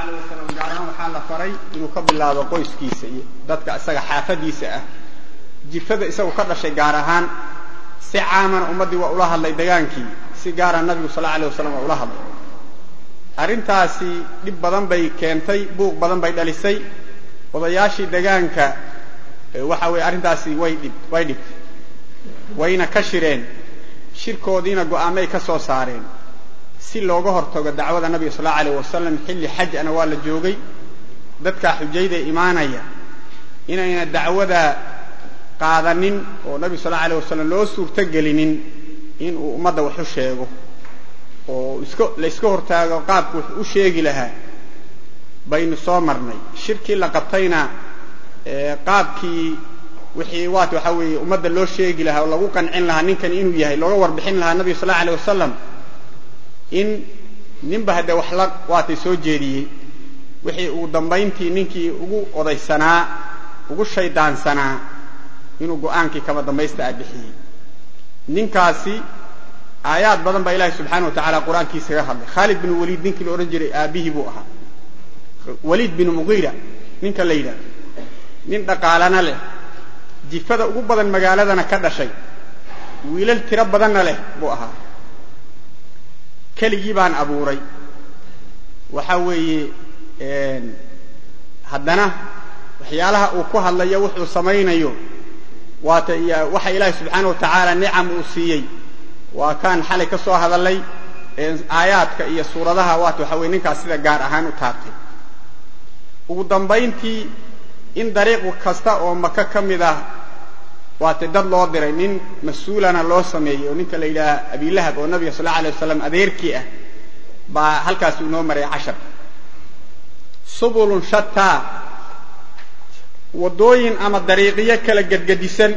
alay wasalam gaar ahaan waxaa la faray inuu ka bilaabo qoyskiisa iyo dadka isaga xaafadiisa ah jifada isagu ka dhashay gaar ahaan si caamana ummaddii waa ula hadlay degaankii si gaara nabigu sal alay wasalam waa ula hadlay arrintaasi dhib badan bay keentay buuq badan bay dhalisay odayaashii degaanka waxa weeye arrintaasi way dhib way dhibtay wayna ka shireen shirkoodiina go'aamay ka soo saareen si looga hortago dacwada nabiga sal allau alayh wasalam xilli xajana waa la joogay dadkaa xujayda imaanaya inayna dacwada qaadanin oo nabiga sal alay wasalam loo suurtogelinin inuu ummadda wax u sheego oo iska la yska hortaago qaabku wax u sheegi lahaa baynu soo marnay shirkii la qabtayna qaabkii wixii waat waxaa weeye ummadda loo sheegi lahaa oo lagu qancin lahaa ninkan inuu yahay looga warbixin lahaa nabiga sal allau alay wasalam in ninba haddee wax la waatay soo jeediyey wixii ugu dambayntii ninkii ugu odaysanaa ugu shaydaansanaa inuu go'aankii kama dambaysta a bixiyey ninkaasi aayaad badan baa ilaahi subxaana wa tacala qur-aankiisa kaga hadlay khaalid bin waliid ninkii la odhan jiray aabbihii buu ahaa waliid bin mugiira ninka la yidhahdo nin dhaqaalana leh jifada ugu badan magaaladana ka dhashay wiilal tiro badanna leh buu ahaa keligii baan abuuray waxa weeye haddana waxyaalaha uu ku hadlayo wuxuu samaynayo waata waxa ilaahi subxaana wa tacaala nicam uu siiyey waa kaan xalay ka soo hadalay aayaadka iyo suuradaha waata waxa weye ninkaas sida gaar ahaan u taabtay ugu dambayntii in dariiq kasta oo maka ka mid ah waata dad loo diray nin mas-uulana loo sameeyey oo ninka la yidhaaha abilahab oo nabiga sal alla alay wasalam adeerkii ah baa halkaas inoo maray cashar subulun shataa waddooyin ama dariiqyo kala gedgedisan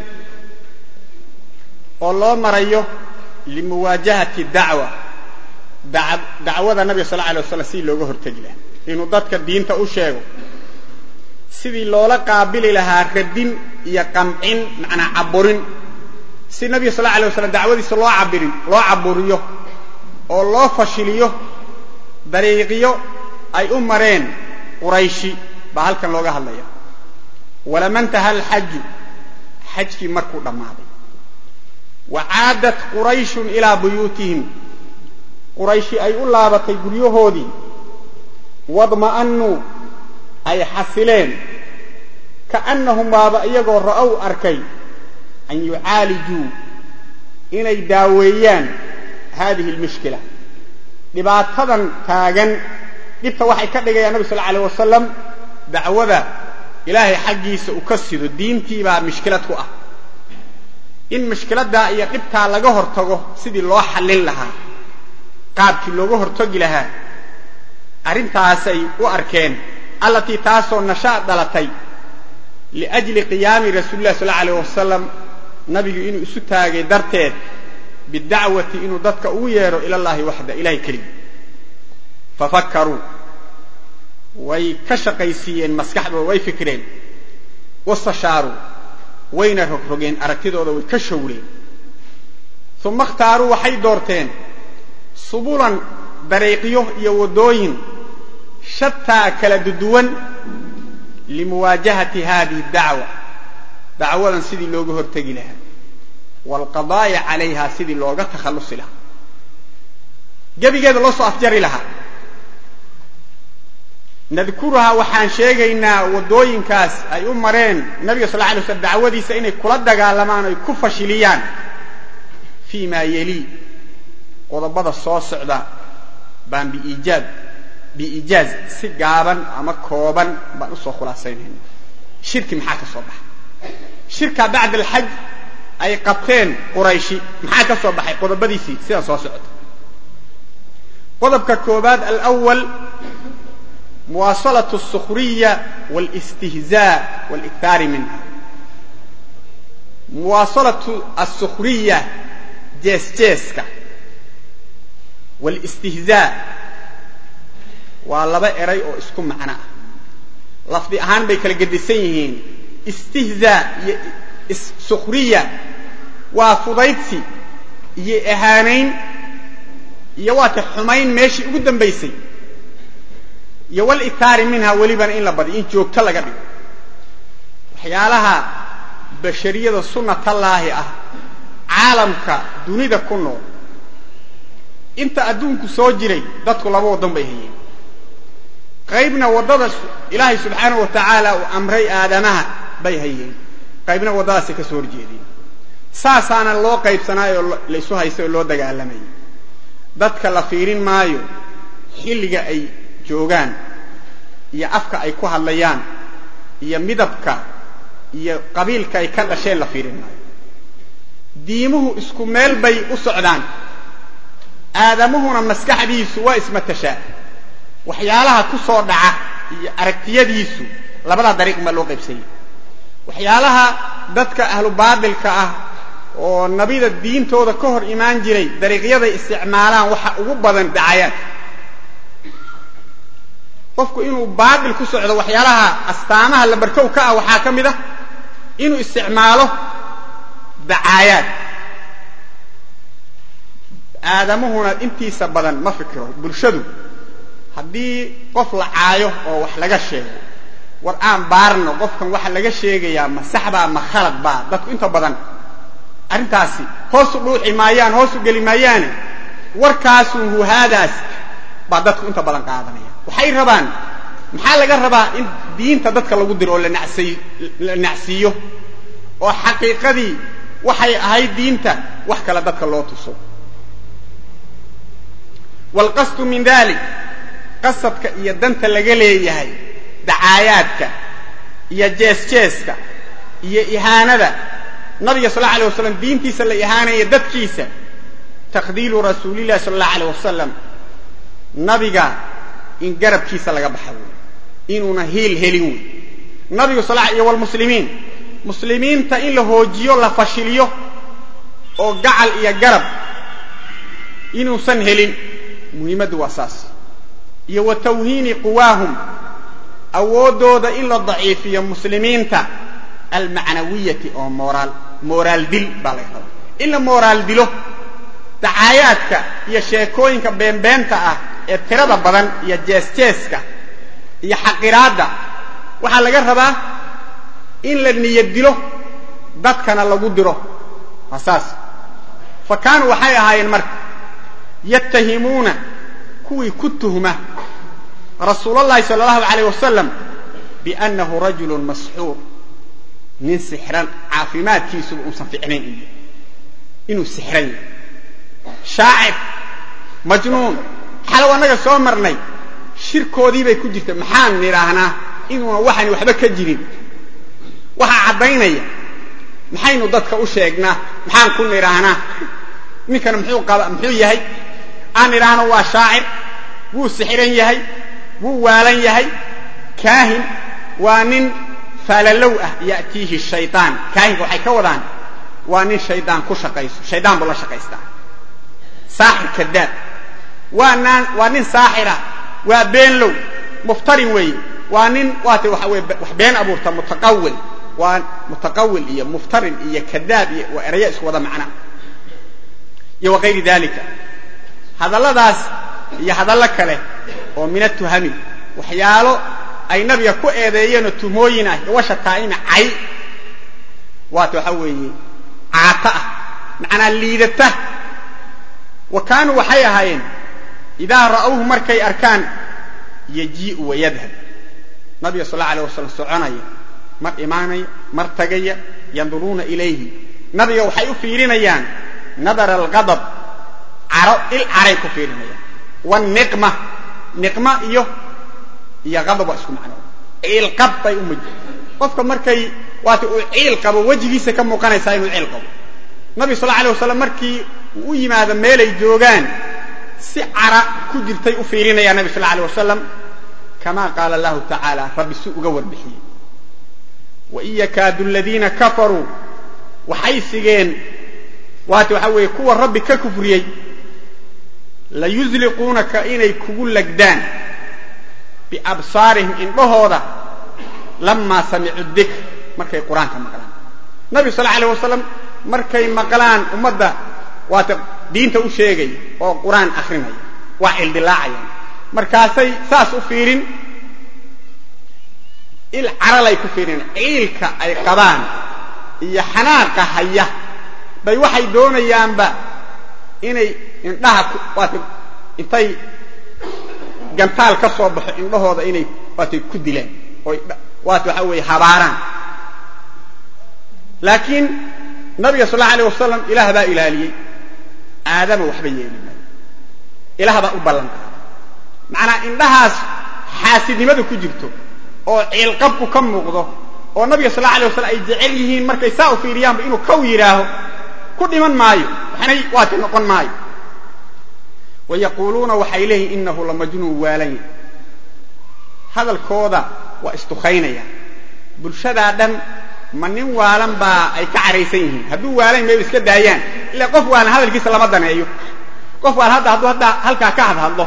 oo loo marayo limuwaajahati dacwa dacwada nabiga sal alay waslam sidii looga hortegi lahaa inuu dadka diinta u sheego sidii loola qaabili lahaa radin iyo qamcin macnaa caburin si nabiga sal alay waslam dacwadiisa loo cabirin loo caburiyo oo loo fashiliyo dariiqyo ay u mareen qurayshi baa halkan looga hadlaya walama ntaha alxaju xajkii markuu dhammaaday wa caadat qurayshun ilaa buyuutihim qurayshi ay u laabatay guryahoodii wadma'annuu ay xasileen kaannahum waaba iyagoo ra'ow arkay an yucaalijuu inay daaweeyaan haadihi almushkila dhibaatadan taagan dhibta waxay ka dhigayaan nabi sal la alayh wasalam dacwada ilaahay xaggiisa uu ka sido diintii baa mushkilad ku ah in mushkiladdaa iyo dhibtaa laga hortago sidii loo xallin lahaa qaabkii looga hortagi lahaa arrintaasay u arkeen allatii taasoo nashaad dhalatay liajli qiyaami rasuuli lah sal la alayh wasalam nabigu inuu isu taagay darteed bidacwati inuu dadka ugu yeedho ila llahi waxda ilahay keligii fafakkaruu way ka shaqaysiiyeen maskaxdooda way fikreen wastashaaruu wayna rogrogeen aragtidooda way ka showreen uma ikhtaaruu waxay doorteen subulan dariiqyo iyo waddooyin shataa kala duduwan limuwaajahati hadihi dacwa dacwadan sidii looga hortegi lahaa waalqadaa'i calayha sidii looga takhallusi lahaa gebigeeda loo soo afjari lahaa nadkuruhaa waxaan sheegaynaa waddooyinkaas ay u mareen nabiga sal la alay slam dacwadiisa inay kula dagaalamaan oy ku fashiliyaan fii ma yelii qodobada soo socda baan biiijaab biiijaaz si gaaban ama kooban baan usoo khulaasaynayna shirki maxaa ka soo baxay shirkaa bacda alxaj ay qabteen qurayshi maxaa ka soo baxay qodobadiisii sidan soo socota qodobka koobaad alwal muwaasalaة الsukriya wاlاstihzaa wاlإktaari minha muwaasalaة الsukriya jees-jeeska wاlاstihzaa waa laba eray oo isku macno ah lafdi ahaan bay kala gedisan yihiin istihzaa iyo sukriya waa fudaydsi iyo ahaanayn iyo waata xumayn meeshii ugu dambaysay iyo walithaari minha welibana in la badiyo in joogto laga dhigo waxyaalaha bashariyada sunnatallaahi ah caalamka dunida ku nool inta adduunku soo jiray dadku laba waddan bay hayeen qaybna waddada ilaahay subxaanahu wa tacaala uu amray aadamaha bay hayeen qaybna waddadaasay ka soo horjeedeen saasaana loo qaybsanaayoo laysu haystay oo loo dagaalamayay dadka la fiirin maayo xilliga ay joogaan iyo afka ay ku hadlayaan iyo midabka iyo qabiilka ay ka dhasheen la fiirin maayo diimuhu isku meel bay u socdaan aadamuhuna maskaxdiisu waa ismatashaa waxyaalaha ku soo dhaca iyo aragtiyadiisu labadaa dariiq baa loo qaybsanyay waxyaalaha dadka ahlu baadilka ah oo nabida diintooda ka hor imaan jiray dariiqyaday isticmaalaan waxa ugu badan dacayaad qofku inuu baadil ku socdo waxyaalaha astaamaha labarkow ka ah waxaa ka mid ah inuu isticmaalo dacaayaad aadamuhuna intiisa badan ma fikiro bulshadu haddii qof la caayo oo wax laga sheego war aan baarno qofkan waxa laga sheegayaa ma saxbaa ma khalad baa dadku inta badan arrintaasi hoosu dhuuxi maayaan hoosu geli maayaane warkaasun huhaadaas baa dadku inta badan qaadanaya waxay rabaan maxaa laga rabaa in diinta dadka lagu diro oo la nacsiiyo oo xaqiiqadii waxay ahayd diinta wax kale dadka loo tuso waalqasdu min dalik qasadka iyo danta laga leeyahay dacaayaadka iyo jees-jeeska iyo ihaanada nabiga sal alla alay wasalam diintiisa la ihaanaya dadkiisa taqdiilu rasuulillahi sala allahu aleyh wasalam nabiga in garabkiisa laga baxa wey inuuna hiil helin wey nabigu sal iyo walmuslimiin muslimiinta in la hoojiyo la fashiliyo oo gacal iyo garab inuusan helin muhiimaddu waa saas iyo wa tawhiini quwaahum awooddooda in la daciifiyo muslimiinta almacnawiyati oo moraal mooraal dil baa laga rabaa in la mooraal dilo dacaayaadka iyo sheekooyinka beenbeenta ah ee tirada badan iyo jees-jeeska iyo xaqiraadda waxaa laga rabaa in la niyad dilo dadkana lagu diro waa saas fa kaanuu waxay ahaayeen marka yattahimuuna kuwii ku tuhma rasuulallahi sala allahu alayh wasalam biannahu rajulun masxuur nin sixran caafimaadkiisuba uusan ficnayn iyo inuu sixran yahay shaacir majnuun xalow annaga soo marnay shirkoodii bay ku jirta maxaan nidhaahnaa inuuna waxani waxba ka jirin waxaa caddaynaya maxaynu dadka u sheegnaa maxaan ku nidhaahnaa ninkana muxuu qaba muxuu yahay aan nidhaahno waa shaacir wuu sixiran yahay wuu waalan yahay kaahin waa nin faalalow ah ya'tiihi shaytaan kaahinka waxay ka wadaan waa nin shaydaan ku shaqayso shaydaan buu la shaqaystaa saaxir kadaab waa naan waa nin saaxira waa beenlow muftarin weeye waa nin waata waxa weye wax been abuurta mutaqawil waa mutaqawil iyo muftarin iyo kadaab iyo waa eraya isku wada macna iyo wakayri dalika hadalladaas iyo hadallo kale oo min atuhami waxyaalo ay nabiga ku eedeeyeenoo tuhmooyin ah washa taa'ima cay waata waxa weeye caato ah macnaa liidata wa kaanuu waxay ahaayeen idaa ra'awhu markay arkaan yajii'u wayadhab nabiga sal alla alay wasalam soconaya mar imaanaya mar tagaya yanduruuna ilayhi nabiga waxay u fiirinayaan nadara alqadab caro il caray ku fiirinayaan waniqma niqma iyo iyo qadab waa isku macno ciilqab bay u mujid qofka markay waata uu ciil qabo wejigiisa ka muuqanaysaa inuu ciil qabo nabiga sal alay wasalam markii uu u yimaado meelay joogaan si cara ku jirtay u fiirinayaan nabi sal alay wasalam kama qaala allahu tacaala rabbi si uga warbixiyey wain yakaadu aladiina kafaruu waxay sigeen waata waxaa weeye kuwa rabbi ka kufriyey layuzliquunaka inay kugu lagdaan biabsaarihim indhahooda lamaa samicuu dikr markay qur-aanka maqlaan nabigu sal alay wasalam markay maqlaan ummadda waata diinta u sheegaya oo qur-aan akrinaya waa cildhilaacayaan markaasay saas u fiirin il caralay ku fiirin ciilka ay qabaan iyo xanaaqa haya bay waxay doonayaanba inay indhaha waata intay gantaal ka soo baxo indhahooda inay waatay ku dilaan oy waata waxa weeye habaaraan laakiin nabiga sal allau alay wasalam ilaah baa ilaaliyey aadama waxba yeeli maayo ilaah baa u ballan qaaday macnaa indhahaas xaasidnimadu ku jirto oo ciilqabku ka muuqdo oo nabiga sal alla alay waslam ay jecel yihiin markay saa u fiiriyaanba inuu kaw yidhaaho ku dhiman maayo waxnay waati noqon maayo wa yaquuluuna waxay leeyihin inahu lamajnuun waalan yahy hadalkooda waa istukaynaya bulshadaa dhan ma nin waalan baa ay ka caraysan yihiin hadduu waalan mayba iska daayaan ila qof waalan hadalkiisa lama daneeyo qof waalan hadda hadduu hadda halkaa ka hadhadlo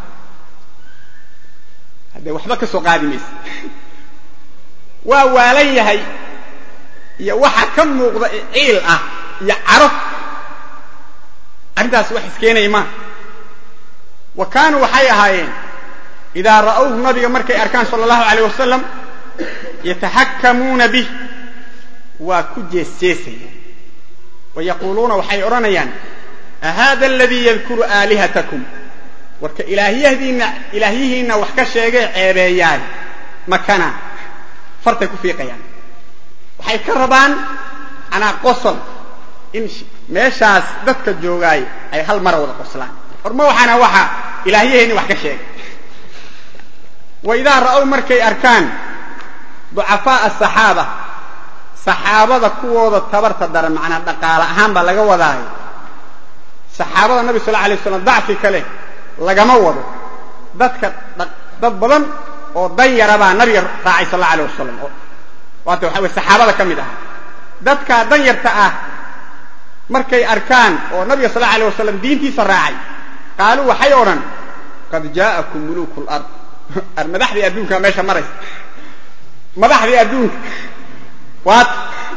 haddee waxba ka soo qaadi maysa waa waalan yahay iyo waxa ka muuqda ciil ah iyo caro arrintaas wax iskeenaya maa wa kaanuu waxay ahaayeen idaa ra'awhu nabiga markay arkaan sala allahu alayh wasalam yataxakkamuuna bih waa ku jeesjeesaya wa yaquuluuna waxay odhanayaan ahada aladii yadkuru aalihatakum warka ilaahyahdiinna ilaahyihiinna wax ka sheegee ceebeeyaan makana fartay ku fiiqayaan waxay ka rabaan anaa qosol in meeshaas dadka joogaay ay hal mara wada qoslaan horma waxaana waxa ilaahyaheenni wax ka sheegay wa idaa ra'ow markay arkaan ducafaa'a asaxaaba saxaabada kuwooda tabarta daran macnaa dhaqaale ahaan baa laga wadaayo saxaabada nabi sal la alay waslam dacfi kale lagama wado dadka dad badan oo dan yara baa nabiga raacay sal alla alay wasalam waata waxa weye saxaabada ka mid aha dadkaa dan yarta ah markay arkaan oo nabiga sal alla alay wasalam diintiisa raacay qaaluu waxay odhan qad jaa'akum muluku lard ar madaxdii adduunkaa meesha maraysa madaxdii adduunka waata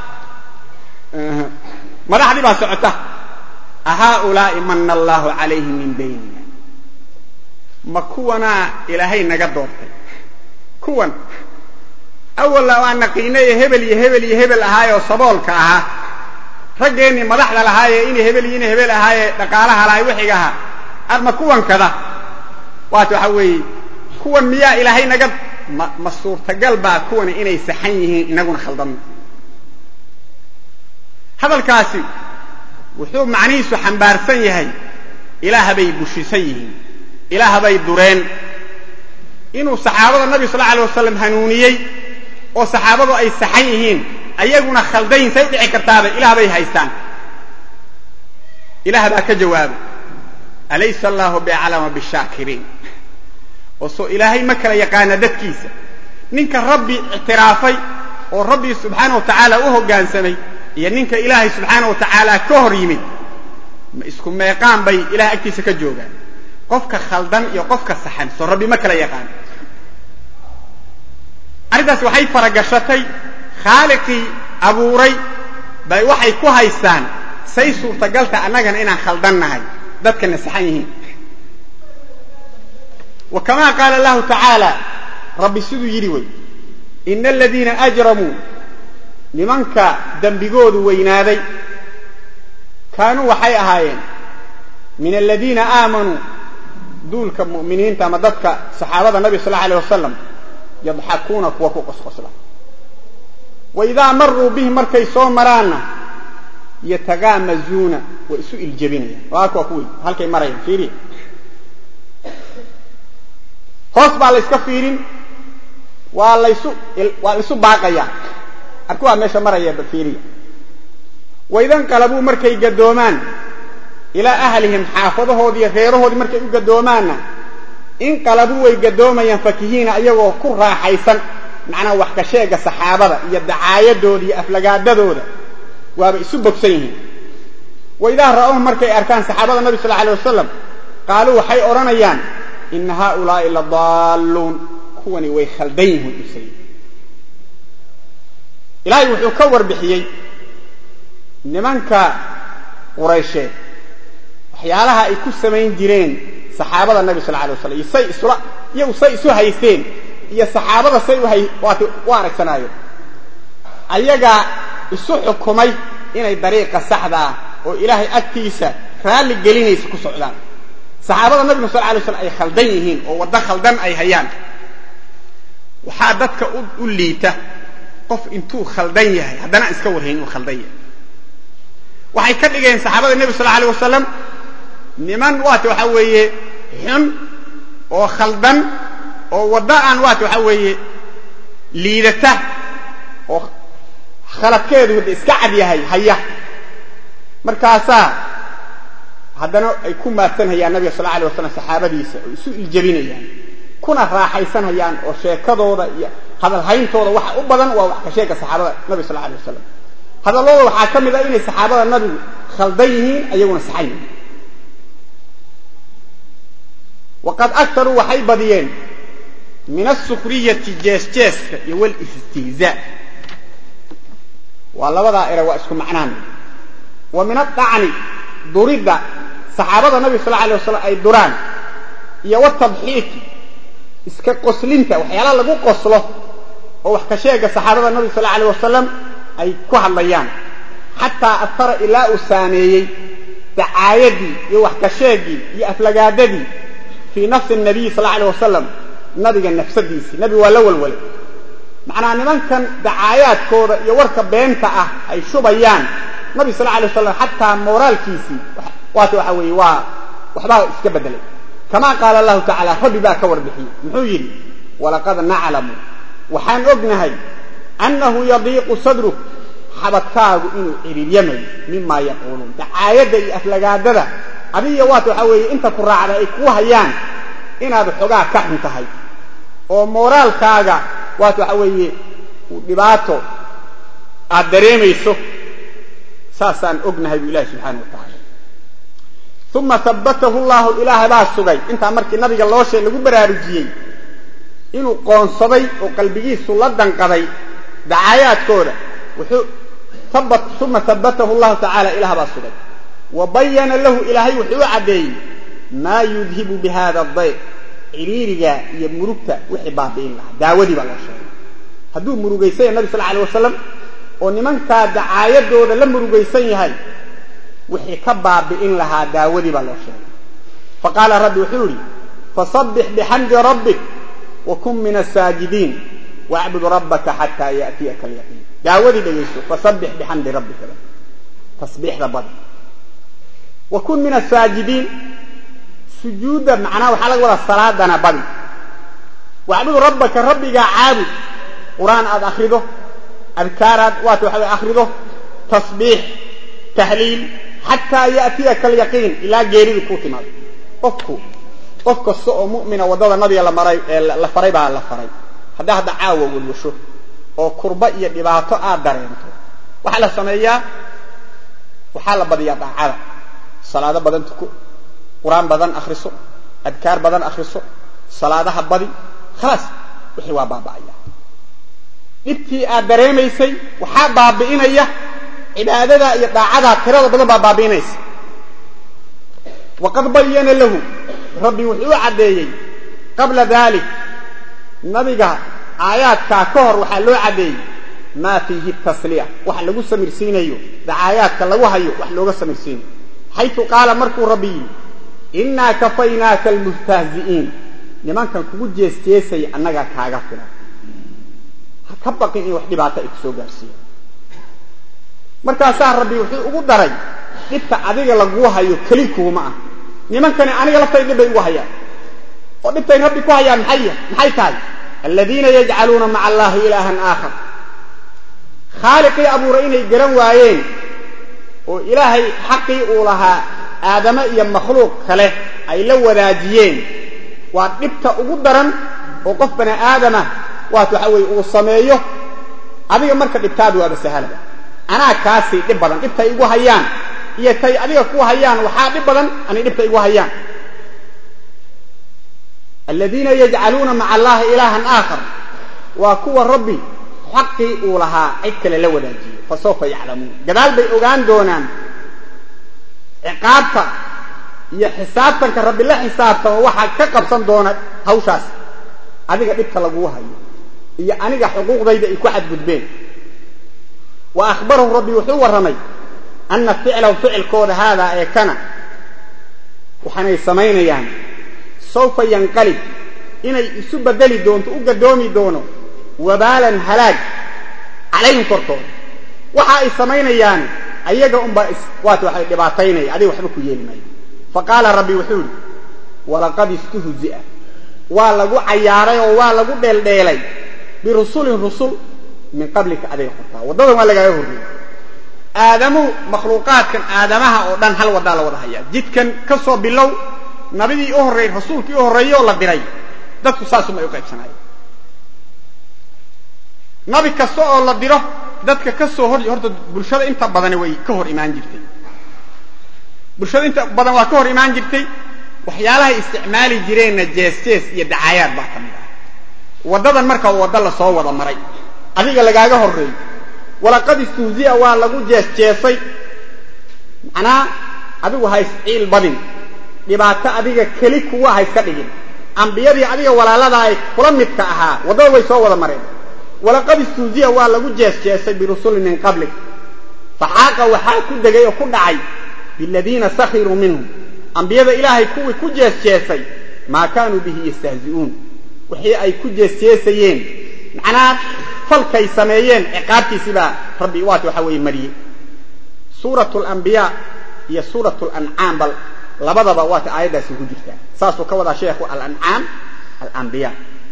madaxdii baa socota ahaaulaa'i mana allahu calayhim min baynina ma kuwanaa ilaahay naga doortay kuwan awalla waan naqiinay ee hebel iyo hebel iyo hebel ahaayoo saboolka ahaa raggeennii madaxda lahaayee inay hebel iyo inay hebel ahaayee dhaqaalaha lahay wixiga ahaa arma kuwan kada waata waxa weeye kuwan miyaa ilaahay naga ma ma suurtagal baa kuwani inay saxan yihiin inaguna khaldanno hadalkaasi wuxuu macnihiisu xambaarsan yahay ilaah bay bushisan yihiin ilaah bay dureen inuu saxaabada nabi sal alay wasalam hanuuniyey oo saxaabadu ay saxan yihiin ayaguna khaldayin say u dhici kartaaba ilaah bay haystaan ilaah baa ka jawaabay alaysa allahu biaclama bishaakiriin oo soo ilaahay ma kala yaqaana dadkiisa ninka rabbi ictiraafay oo rabbi subxaana wa tacaala u hoggaansamay iyo ninka ilaahay subxaana wa tacaala ka hor yimid ma isku meeqaan bay ilahay agtiisa ka joogaan qofka khaldan iyo qofka saxan soo rabbi ma kala yaqaan arrintaas waxay faragashatay khaaliqii abuuray bay waxay ku haystaan say suurtagalta annagana inaan khaldan nahay dadkana saxan yihiin wa kamaa qaala allahu tacaala rabbi siduu yidhi wey ina aladiina ajramuu nimanka dembigoodu weynaaday kaanuu waxay ahaayeen min aladiina aamanuu duulka mu'miniinta ama dadka saxaabada nabi sal allau alay wasalam yadxakuuna kuwa ku qosqosla wa idaa maruu bihi markay soo maraanna yatagaamazuuna way isu iljebinayaan waa kuwa kuwii halkay marayaan fiiriya hoos baa la yska fiirin waa laysu waa laysu baaqayaa arkuwaa meesha maraya fiiriya waidanqalabuu markay gadoomaan ilaa ahlihim xaafadahoodiiyo reerahoodii markay u gadoomaanna inqalabuu way gadoomayaan fakihiina ayagoo ku raaxaysan macnaha wax ka sheega saxaabada iyo dacaayadooda iyo aflagaadadooda waaba isu bogsan yihiin waidaa ra'awhum markay arkaan saxaabada nabi sal alay wasalam qaaluu waxay odhanayaan ina haaulaa'i la daalluun kuwani way khaldan yihiin usay ilaahay wuxuu ka warbixiyey nimanka quraysheed waxyaalaha ay ku samayn jireen saxaabada nabi sal alay waslam iyo say isula iyagu say isu haysteen iyo saxaabada say uhay waat u aragsanaayeen ayagaa isu xukumay inay dariiqa saxda ah oo ilaahay agtiisa raalli gelinaysa ku socdaan saxaabada nabiga sal alay slam ay khaldan yihiin oo waddo khaldan ay hayaan waxaa dadka u liita qof intuu khaldan yahay haddana aan iska warhayn inuu khaldan yahay waxay ka dhigeen saxaabada nebi sal alay wasalam niman waata waxaa weeye xun oo khaldan oo waddo aan waata waxaa weeye liidata oo khaladkeedu wada iska cad yahay haya markaasaa haddana ay ku maadsanhayaan nabiga sal alay wasalam saxaabadiisa oo isu iljabinayaan kuna raaxaysanhayaan oo sheekadooda iyo hadalhayntooda waxa u badan waa wax ka sheega saxaabada nabiga sal alay wasalam hadallooda waxaa ka mid ah inay saxaabada nabigu khaldan yihiin ayaguna saxan yihiin waqad aktaruu waxay badiyeen min asukriyati jeesjeeska iyo walistihzaa waa labadaa ere waa isku macnaan wa min adacni duridda saxaabada nabiga sal alay wasalam ay duraan iyo watabxiiki iska qoslinta waxyaalaha lagu qoslo oo wax ka sheega saxaabada nabiga sal alay wasalam ay ku hadlayaan xataa afara ilaa uu saameeyey dacaayadii iyo wax ka sheegii iyo aflagaadadii fii nafsi nabiyi sal alay wasalam nabiga nafsadiisii nabigu waa la walwalay macnaa nimankan dacaayaadkooda iyo warka beenta ah ay shubayaan nabi sal alay wasalam xataa mooraalkiisii waata waxa weeye waa waxbaa iska bedelay kama qaala allahu tacala rabbi baa ka warbixiyey muxuu yidhi walaqad naclamu waxaan ognahay annahu yadiiqu sadruk xabadkaagu inuu ciriiryamayo mimaa yaquuluun dacaayadda iyo aflagaadada adiga waata waxaa weeye inta ku raacda ay kuu hayaan inaad xogaa ka xun tahay oo mooraalkaaga waata waxaa weeye dhibaato aad dareemayso saasaan ognahay buu ilahi subxaana wa tacaala uma habbatahu llahu ilaahay baa sugay intaa markii nabiga loo sheeg lagu baraarujiyey inuu qoonsaday oo qalbigiisu la danqaday dacaayaadkooda uma habbatahu llahu tacaala ilaah baa sugay wa bayana lahu ilaahay wuxuu u caddeeyey maa yudhibu bi hada dayq ciriiriga iyo murugta wixii baabi'in lahaa daawadii baa loo sheegay hadduu murugaysanya nabi sal alay wasalam oo nimankaa dacaayadooda la murugaysan yahay wixii ka baabi'in lahaa daawadii baa loo sheegay faqaala rabbi wuxuu yidhi fasabbix bixamdi rabbik wa kun min asaajidiin wacbud rabbaka xataa ya'tiyaka alyaqiin daawadii dhegayso fasabbix bixamdi rabbika tasbiixda badi wa kun min asaajidiin sujuudda macnaha waxaa laga wadaa salaadana badi wacbud rabbaka rabbigaa caabud qur-aan aad akrido adkaaraad waata waxa akrido tasbiix tahliil xataa ya'tiyaka alyaqiin ilaa geeridu kuu timaado qofku qof kasta oo mu'mina waddada nabiga la maray ee la faray baa la faray haddaa hadda caawa welwasho oo kurba iyo dhibaato aad dareento waxaa la sameeyaa waxaa la badiyaa daacada salaado badan tuko qur-aan badan akhriso adkaar badan akhriso salaadaha badi khalaas wixii waa baaba'aya dhibtii aad dareemaysay waxaa baabi'inaya cibaadadaa iyo daacadaa tirada badan baa baabi'inaysa waqad bayana lahu rabbi wuxuu u caddeeyey qabla dalik nabiga aayaadkaa ka hor waxaa loo caddeeyey maa fiihi tasliya wax lagu samirsiinayo dacaayaadka lagu hayo wax looga samirsiinayo xaytu qaala markuu rabbi yidhi innaa kafaynaaka almustahzi'iin nimankan kugu jeesjeesaya annagaa kaaga filan ha ka baqin in wax dhibaato ay ku soo gaarsiiya markaasaa rabbi wuxuu ugu daray dhibta adiga laguu hayo keli kuuma ah nimankani aniga laftay dhib bay ugu hayaan oo dhibtay rabbi ku hayaan maxay maxay tahay aladiina yajcaluuna maca allahi ilaahan aakhar khaaliqii abuuray inay garan waayeen oo ilaahay xaqii uu lahaa aadame iyo makhluuq kale ay la wadaajiyeen waa dhibta ugu daran oo qof bani aadama waat waxa weeye uu sameeyo adiga marka dhibtaadu waaba sahalaba anaa kaasii dhib badan dhibtay igu hayaan iyo tay adiga ku hayaan waxaa dhib badan anay dhibta igu hayaan aladiina yajcaluuna maca allahi ilaahan aakhar waa kuwa rabbi xaqii uu lahaa cid kale la wadaajiyo fasawfa yaclamuun gadaal bay ogaan doonaan ciqaabta iyo xisaabtanka rabbi la xisaabtamo waxaa ka qabsan doona hawshaas adiga dhibka laguu hayo iyo aniga xuquuqdayda ay ku xadgudbeen wa akhbarahu rabbi wuxuu warramay anna ficlahu ficilkooda haadaa ee kana waxaanay samaynayaan sawfa yanqalib inay isu bedeli doonto u gadoomi doono wabaalan halaag calayhim korkooda waxa ay samaynayaan ayaga unbaa waata waxay dhibaataynaya adiga waxba ku yeeli maayo fa qaala rabbi wuxuu yidhi walaqad istuhzi'a waa lagu cayaaray oo waa lagu dheeldheelay birusulin rusul min qablika adiga qortaa waddadan waa lagaaga horreeyey aadamuhu makhluuqaadkan aadamaha oo dhan hal waddaa la wada hayaa jidkan ka soo bilow nabidii u horreeyey rasuulkii u horreeyey oo la diray dadku saasuma ay u qaybsanaayeen nabi kasta oo la diro dadka ka soo hor horta bulshada inta badani way ka hor imaan jirtay bulshada inta badan waa ka hor imaan jirtay waxyaalahay isticmaali jireenna jees jees iyo dacaayaad baa ka mid ah waddadan marka wadda la soo wada maray adiga lagaaga horreeyey walaqad istuhziya waa lagu jees jeesay macnaa adigu ha isciil badin dhibaato adiga keli kuwa ha iska dhigin ambiyadii adiga walaalada ay kula midka ahaa waddada way soo wada mareen walaqad istuuziya waa lagu jees jeesay birusulin min qablik faxaaqa waxaa ku degay oo ku dhacay biladiina sakhiruu minhum ambiyada ilaahay kuwii ku jees jeesay maa kaanuu bihi yastahzi'uun wixii ay ku jees jeesayeen macnaa falkay sameeyeen ciqaabtiisii baa rabbi waata waxa weeye mariyey suuratu alambiyaa iyo suuratu lancaam bal labadaba waata aayaddaasi ku jirtaa saasuu ka wadaa sheekhu alancaam alambiya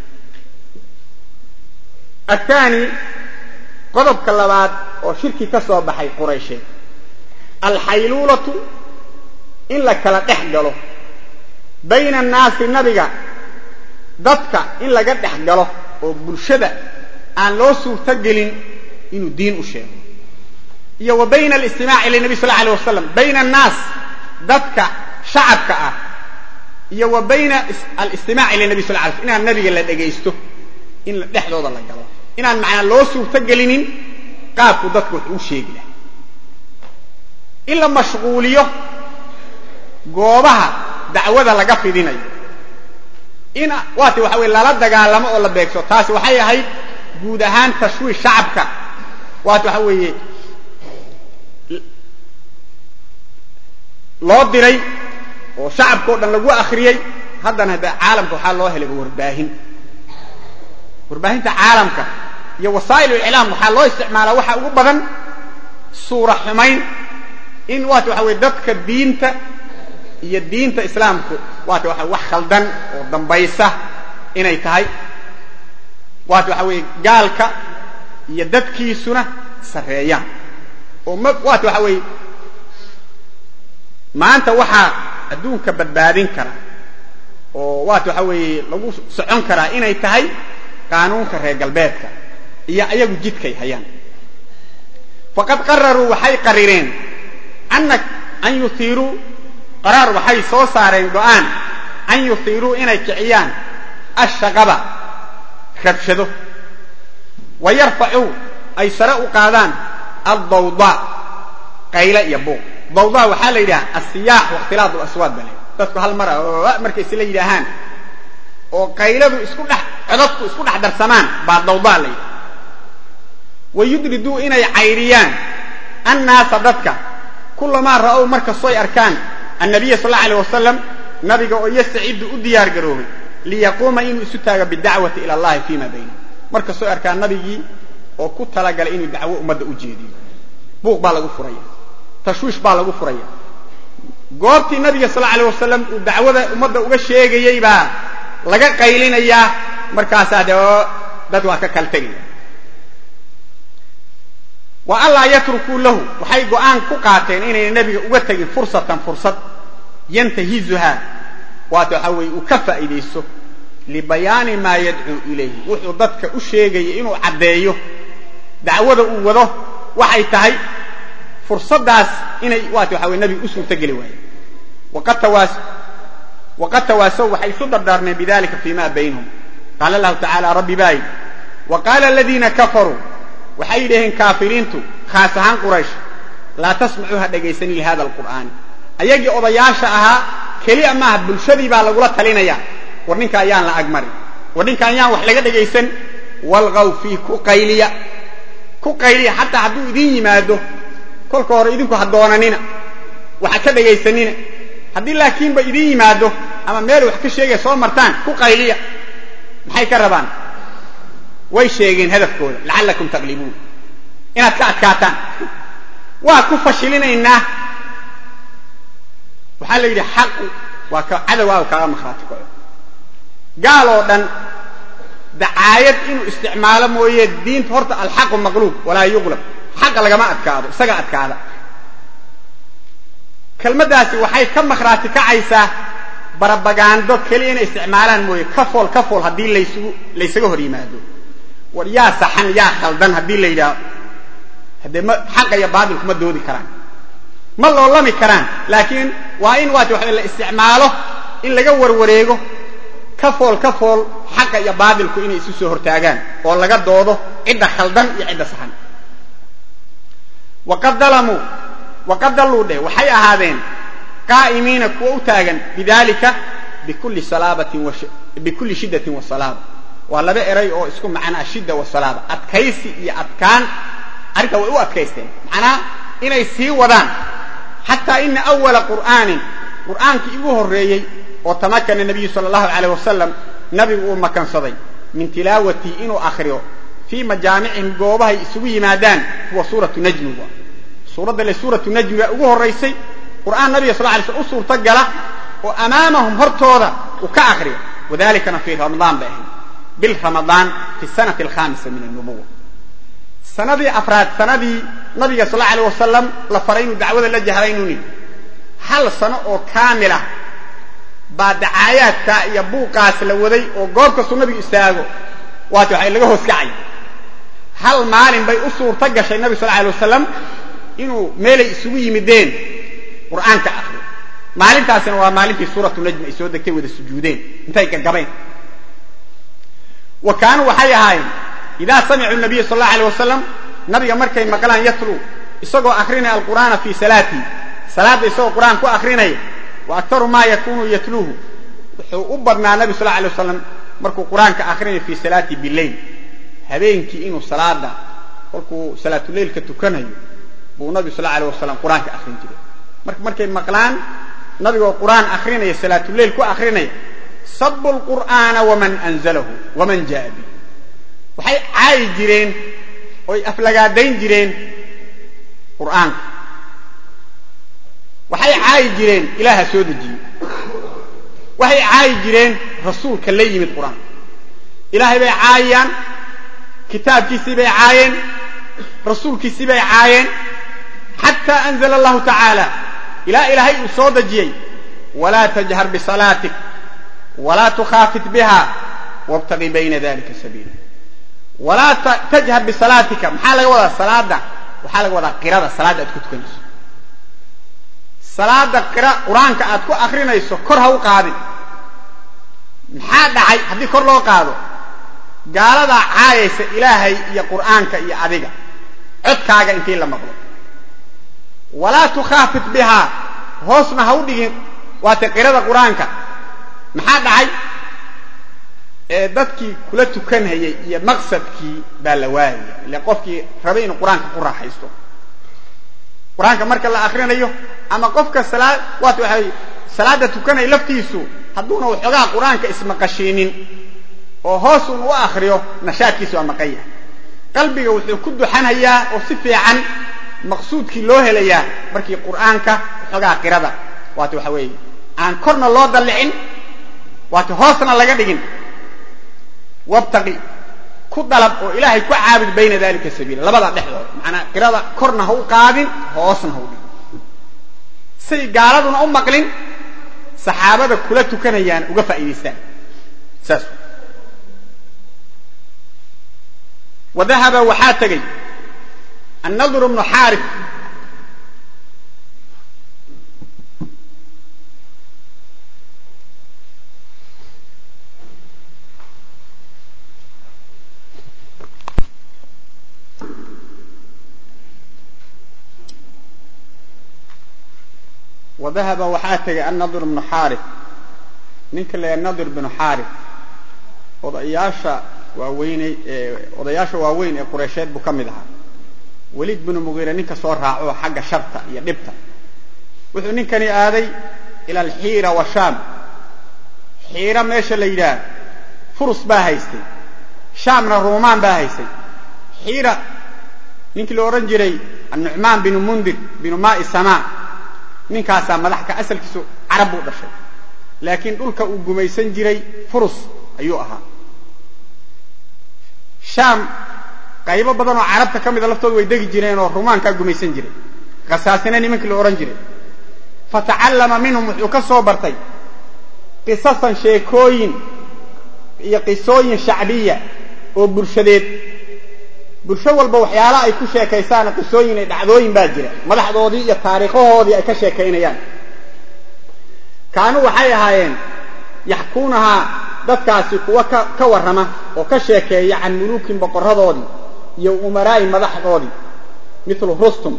aلثaanي qodobka labaad oo shirki ka soo baxay quraysheed alxayluulatu in la kala dhex galo bayna الnaasi nabiga dadka in laga dhex galo oo bulshada aan loo suurto gelin inuu diin u sheego iyo wa bayna اlistimaaci lلnabi sal alيه wasalam bayna الnaas dadka shacabka ah iyo wa bayna alistimaaci lلnabi sal lay sl inaan nabiga la dhegaysto in dhexdooda la galo inaan macnaa loo suurto gelinin qaabku dadku wax uu sheegi lahay in la mashquuliyo goobaha dacwada laga fidinayo in waati waxa weye lala dagaalamo oo la beegso taasi waxay ahayd guud ahaan tashwiish shacabka waati waxa weeye loo diray oo shacabka o dhan lagu akriyey haddana hadda caalamka waxaa loo helay warbaahin warbaahinta caalamka iyo wasaa'il iclaam waxaa loo isticmaalaa waxa ugu badan suura xumayn in waata waxa weye dadka diinta iyo diinta islaamku waata waxa wax khaldan oo dambaysa inay tahay waata waxa weeye gaalka iyo dadkiisuna sarreeyaan oo ma waata waxa weeye maanta waxaa adduunka badbaadin kara oo waata waxa weeye lagu socon karaa inay tahay qaanuunka reer galbeedka iyo ayagu jidkay hayaan faqad qararuu waxay qarireen ana an yuhiiruu qaraar waxay soo saareen go'aan an yuhiiruu inay kiciyaan ashaqaba rabshado wa yarfacuu ay sare u qaadaan addawdaa qayle iyo buuq dawdaa waxaa la yidhaha asiyaax wakhtilaat laswaad bale dadku hal mara markay isla yidhaahaan oo qayladu isku dhex codadku isku dhex darsamaan baa dawdaa la yidhaha wa yudriduu inay cayriyaan annaasa dadka kulamaa ra'ow markastoy arkaan annabiya sal alla alيh wasalam nabiga oo yastacidu u diyaar garoobay liyaquuma inuu isu taago bidacwati ila allahi fima baynahum markastoy arkaan nabigii oo ku talagalay inuu dacwo ummadda u jeediyo buuq baa lagu furaya tashwiish baa lagu furaya goobtii nabiga sal alيه wasalam uu dacwada ummadda uga sheegayey baa laga qaylinayaa markaasaa dee dad waa ka kala tegaya wa anlaa yatrukuu lahu waxay go'aan ku qaateen inayna nebiga uga tegin fursatan fursad yantahizuhaa waata waxaa weeye uu ka faa'iidaysto libayaani maa yadcuu ilayhi wuxuu dadka u sheegaya inuu caddeeyo dacwada uu wado waxay tahay fursaddaas inay waata waxa weye nebiga u suurtogeli waaye waqad tawaasow waxay isu dardaarmeen bidalika fi ma baynahum qaala lahu tacala rabbi baa yidhi wa qaala aladiina kafaruu waxay yidhaheen kaafiriintu khaas ahaan quraysh laa tasmacuu ha dhegaysanin lihada alqur'aani ayagii odayaasha ahaa keliya maaha bulshadii baa lagula talinaya war ninka ayaan la agmarin war ninka ayaan wax laga dhegaysan walgaw fii ku qayliya ku qayliya xataa hadduu idin yimaado kolka hore idinku ha doonanina waxa ka dhegaysanina haddii laakiinba idin yimaado ama meel wax ka sheegaya soo martaan ku qayliya maxay ka rabaan way sheegeen hadafkooda lacallakum taglibuun inaad ka adkaataan waa ku fashilinaynaa waxaa la yidhi xaqu waa ka cadowaaga kaaga makhraati kaco gaal oo dhan dacaayad inuu isticmaalo mooye diinta horta alxaqu maqluub walaa yuqlab xaqa lagama adkaado isaga adkaada kelmaddaasi waxay ka makhraati kacaysaa barabagaando keliya inay isticmaalaan mooye kafool kafool haddii laysugu laysaga hor yimaado war yaa saxan yaa khaldan haddii la yidhaaho haddee ma xaqa iyo baatilku ma doodi karaan ma loolami karaan laakiin waa in waati waxa la isticmaalo in laga warwareego kafool kafool xaqa iyo baatilku inay isu soo hortaagaan oo laga doodo cidda khaldan iyo cidda saxan waqad dalamuu waqad dalluu dheh waxay ahaadeen qaa'imiina kuwa u taagan bidalika bikulli salaabatin bikulli shiddatin wa salaaba waa laba eray oo isku macnaa shidda wa salaaba adkaysi iyo adkaan arrintaa way u adkaysteen macnaa inay sii wadaan xataa ina awala qur'aanin qur'aankii ugu horreeyey oo tamakana nabiyu sala allahu alayh wasalam nabigu uu makansaday min tilaawatii inuu akhriyo fii majaamicihim goobahay isugu yimaadaan huwa suuratu najmi wa suuradda le suuratu najmi baa ugu horraysay qur'aan nabiga sal lay slm u suurto gala oo amaamahum hortooda uu ka akhriyo wadalikana fii ramadaan bay ahayd bil ramadaan fi sanati alkhamisa min annubuwa sanadii afraad sanadii nabiga sal alay wasalam la faray inuu dacwada la jahray inuu nidhi hal sano oo kaamilah baa dacaayaadka iyo buuqaas la waday oo goob kastuu nabigu istaago waati waxa laga hoos kacay hal maalin bay u suurto gashay nabig sal alay wasalam inuu meelay isugu yimideen qur'aanka akriyo maalintaasina waa maalintii suuratu najmi ay soo degtay wada sujuudeen intay gagabeen wa kaanuu waxay ahaayeen idaa samicuu nabiya sal allahu alay wasalam nabiga markay maqlaan yatluu isagoo akrinaya alqur'aana fii salaatii salaadda isagoo qur'aan ku akrinaya wa aktaru maa yakunu yatluuhu wuxuu u badnaa nabi sal alay wasalam markuu qur'aanka akrinaya fii salaatii bileyl habeenkii inuu salaada kolkuu salaatuleylka tukanayo buu nabigu sal alay wasalam qur'aanka akrin jiray marka markay maqlaan nabigoo qur'aan akrinaya salaatuleyl ku akrinaya sabu lqur'aana waman anzalahu waman jaa bi waxay caayi jireen oy aflagaadayn jireen qur'aanka waxay caayi jireen ilaaha soo dejiyey waxay caayi jireen rasuulka la yimid qur'aanka ilaahay bay caayiyaan kitaabkiisii bay caayeen rasuulkiisii bay caayeen xataa anzla allahu tacaala ilaa ilaahay uu soo dejiyey walaa tajhar bisalaatik walaa tukhaafit biha wabtagi bayna dalika sabiila walaa tajhar bisalaatika maxaa laga wadaa salaada waxaa laga wadaa qirada salaadda aad ku tukanayso salaada qira qur-aanka aad ku akrinayso kor ha u qaadin maxaa dhacay haddii kor loo qaado gaaladaa caayaysa ilaahay iyo qur'aanka iyo adiga codkaaga intii la maqlo walaa tukhaafit bihaa hoosna ha u dhigin waata qirada qur-aanka maxaa dhacay ee dadkii kula tukanhayay iyo maqsadkii baa la waayaya ile qofkii rabay inuu qur-aanka ku raaxaysto qur-aanka marka la akrinayo ama qofka salaad waat waxay salaada tukanaya laftiisu hadduuna waxoogaa qur-aanka ismaqashiinin oo hoosun u akriyo nashaadkiisa waa maqan yahay qalbiga wuxuu ku duxanhayaa oo si fiican maqsuudkii loo helayaa markii qur'aanka waxoogaa qirada waata waxa weeye aan korna loo dallicin waata hoosna laga dhigin wabtaqi ku dalab oo ilaahay ku caabud bayna dalika sabiila labada dhexdooda macanaa qirada korna ha u qaadin hoosna ha u dhigin say gaaladuna u maqlin saxaabada kula tukanayaan uga faa'idaystaan saas wadahaba waxaa tegey annadr bnu xaarif wa dahaba waxaa tegay annadir bnu xaarif ninka la nadir bnu xaarif odayaasha waaweyney ee odayaasha waaweyn ee qureysheed buu ka mid ahaa weliid binu mugiire ninka soo raaco xagga sharta iyo dhibta wuxuu ninkani aaday ila alxiira wa shaam xiira meesha la yidhaah furus baa haystay shaamna ruumaan baa haystay xiira ninkii la odhan jiray annucmaan binu mundir binu maai samaa ninkaasaa madaxka asalkiisu carab buu dhashay laakiin dhulka uu gumaysan jiray furus ayuu ahaa shaam qaybo badan oo carabta ka mida laftooda way degi jireen oo rumaankaa gumaysan jiray khasaasina nimankii la odhan jiray fatacallama minhum wuxuu ka soo bartay qisasan sheekooyin iyo qisooyin shacbiya oo bulshadeed bulsho walba waxyaala ay ku sheekaysaan qisooyin ay dhacdooyin baa jira madaxdoodii iyo taariikhahoodii ay ka sheekaynayaan kaanuu waxay ahaayeen yaxkuunahaa dadkaasi kuwa ka warrama oo ka sheekeeya can muluukin boqorradoodii iyo umaraa'i madaxdoodii milu rustum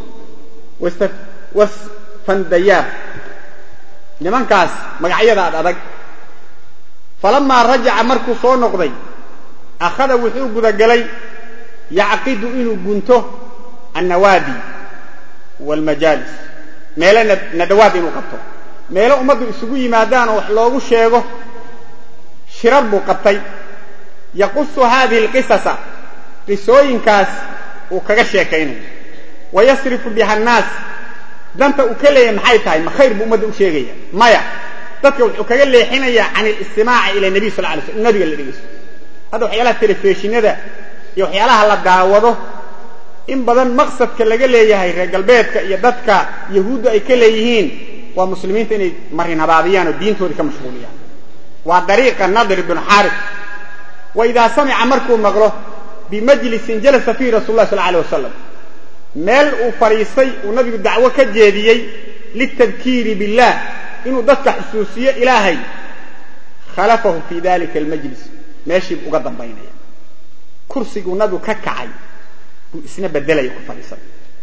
wasfandayaab nimankaas magacyada ad adag falamaa rajaca markuu soo noqday akhada wuxuu gudagelay yacqidu inuu gunto annawaadi waalmajaalis meelo nadawaad inuu qabto meelo ummaddu isugu yimaadaan oo wax loogu sheego shirar buu qabtay yaqusu haadihi alqisasa qisooyinkaas uu kaga sheekaynayo wa yasrifu biha annaas danta uu ka leeyahay maxay tahay ma khayr buu ummadda u sheegaya maya dadka wuxuu kaga leexinayaa can alistimaaci ila nabiy sal lay sl in nabiga la dhegeysto hadda waxyaalaha telefishinada iyo waxyaalaha la daawado in badan maqsadka laga leeyahay reer galbeedka iyo dadka yahuudda ay ka leeyihiin waa muslimiinta inay marin habaabiyaan oo diintoodii ka mashquuliyaan waa dariiqa nadir bnu xaarif wa idaa samica markuu maqlo bimajlisin jalasa fiihi rasul lah sal alay wasalam meel uu fadhiistay uu nabigu dacwo ka jeediyey litadkiiri billah inuu dadka xusuusiyo ilaahay khalafahu fi dalika almajlis meeshii uga dambaynaya kursiguu nabigu ka kacay buu isna bedelaya ku fadhiisan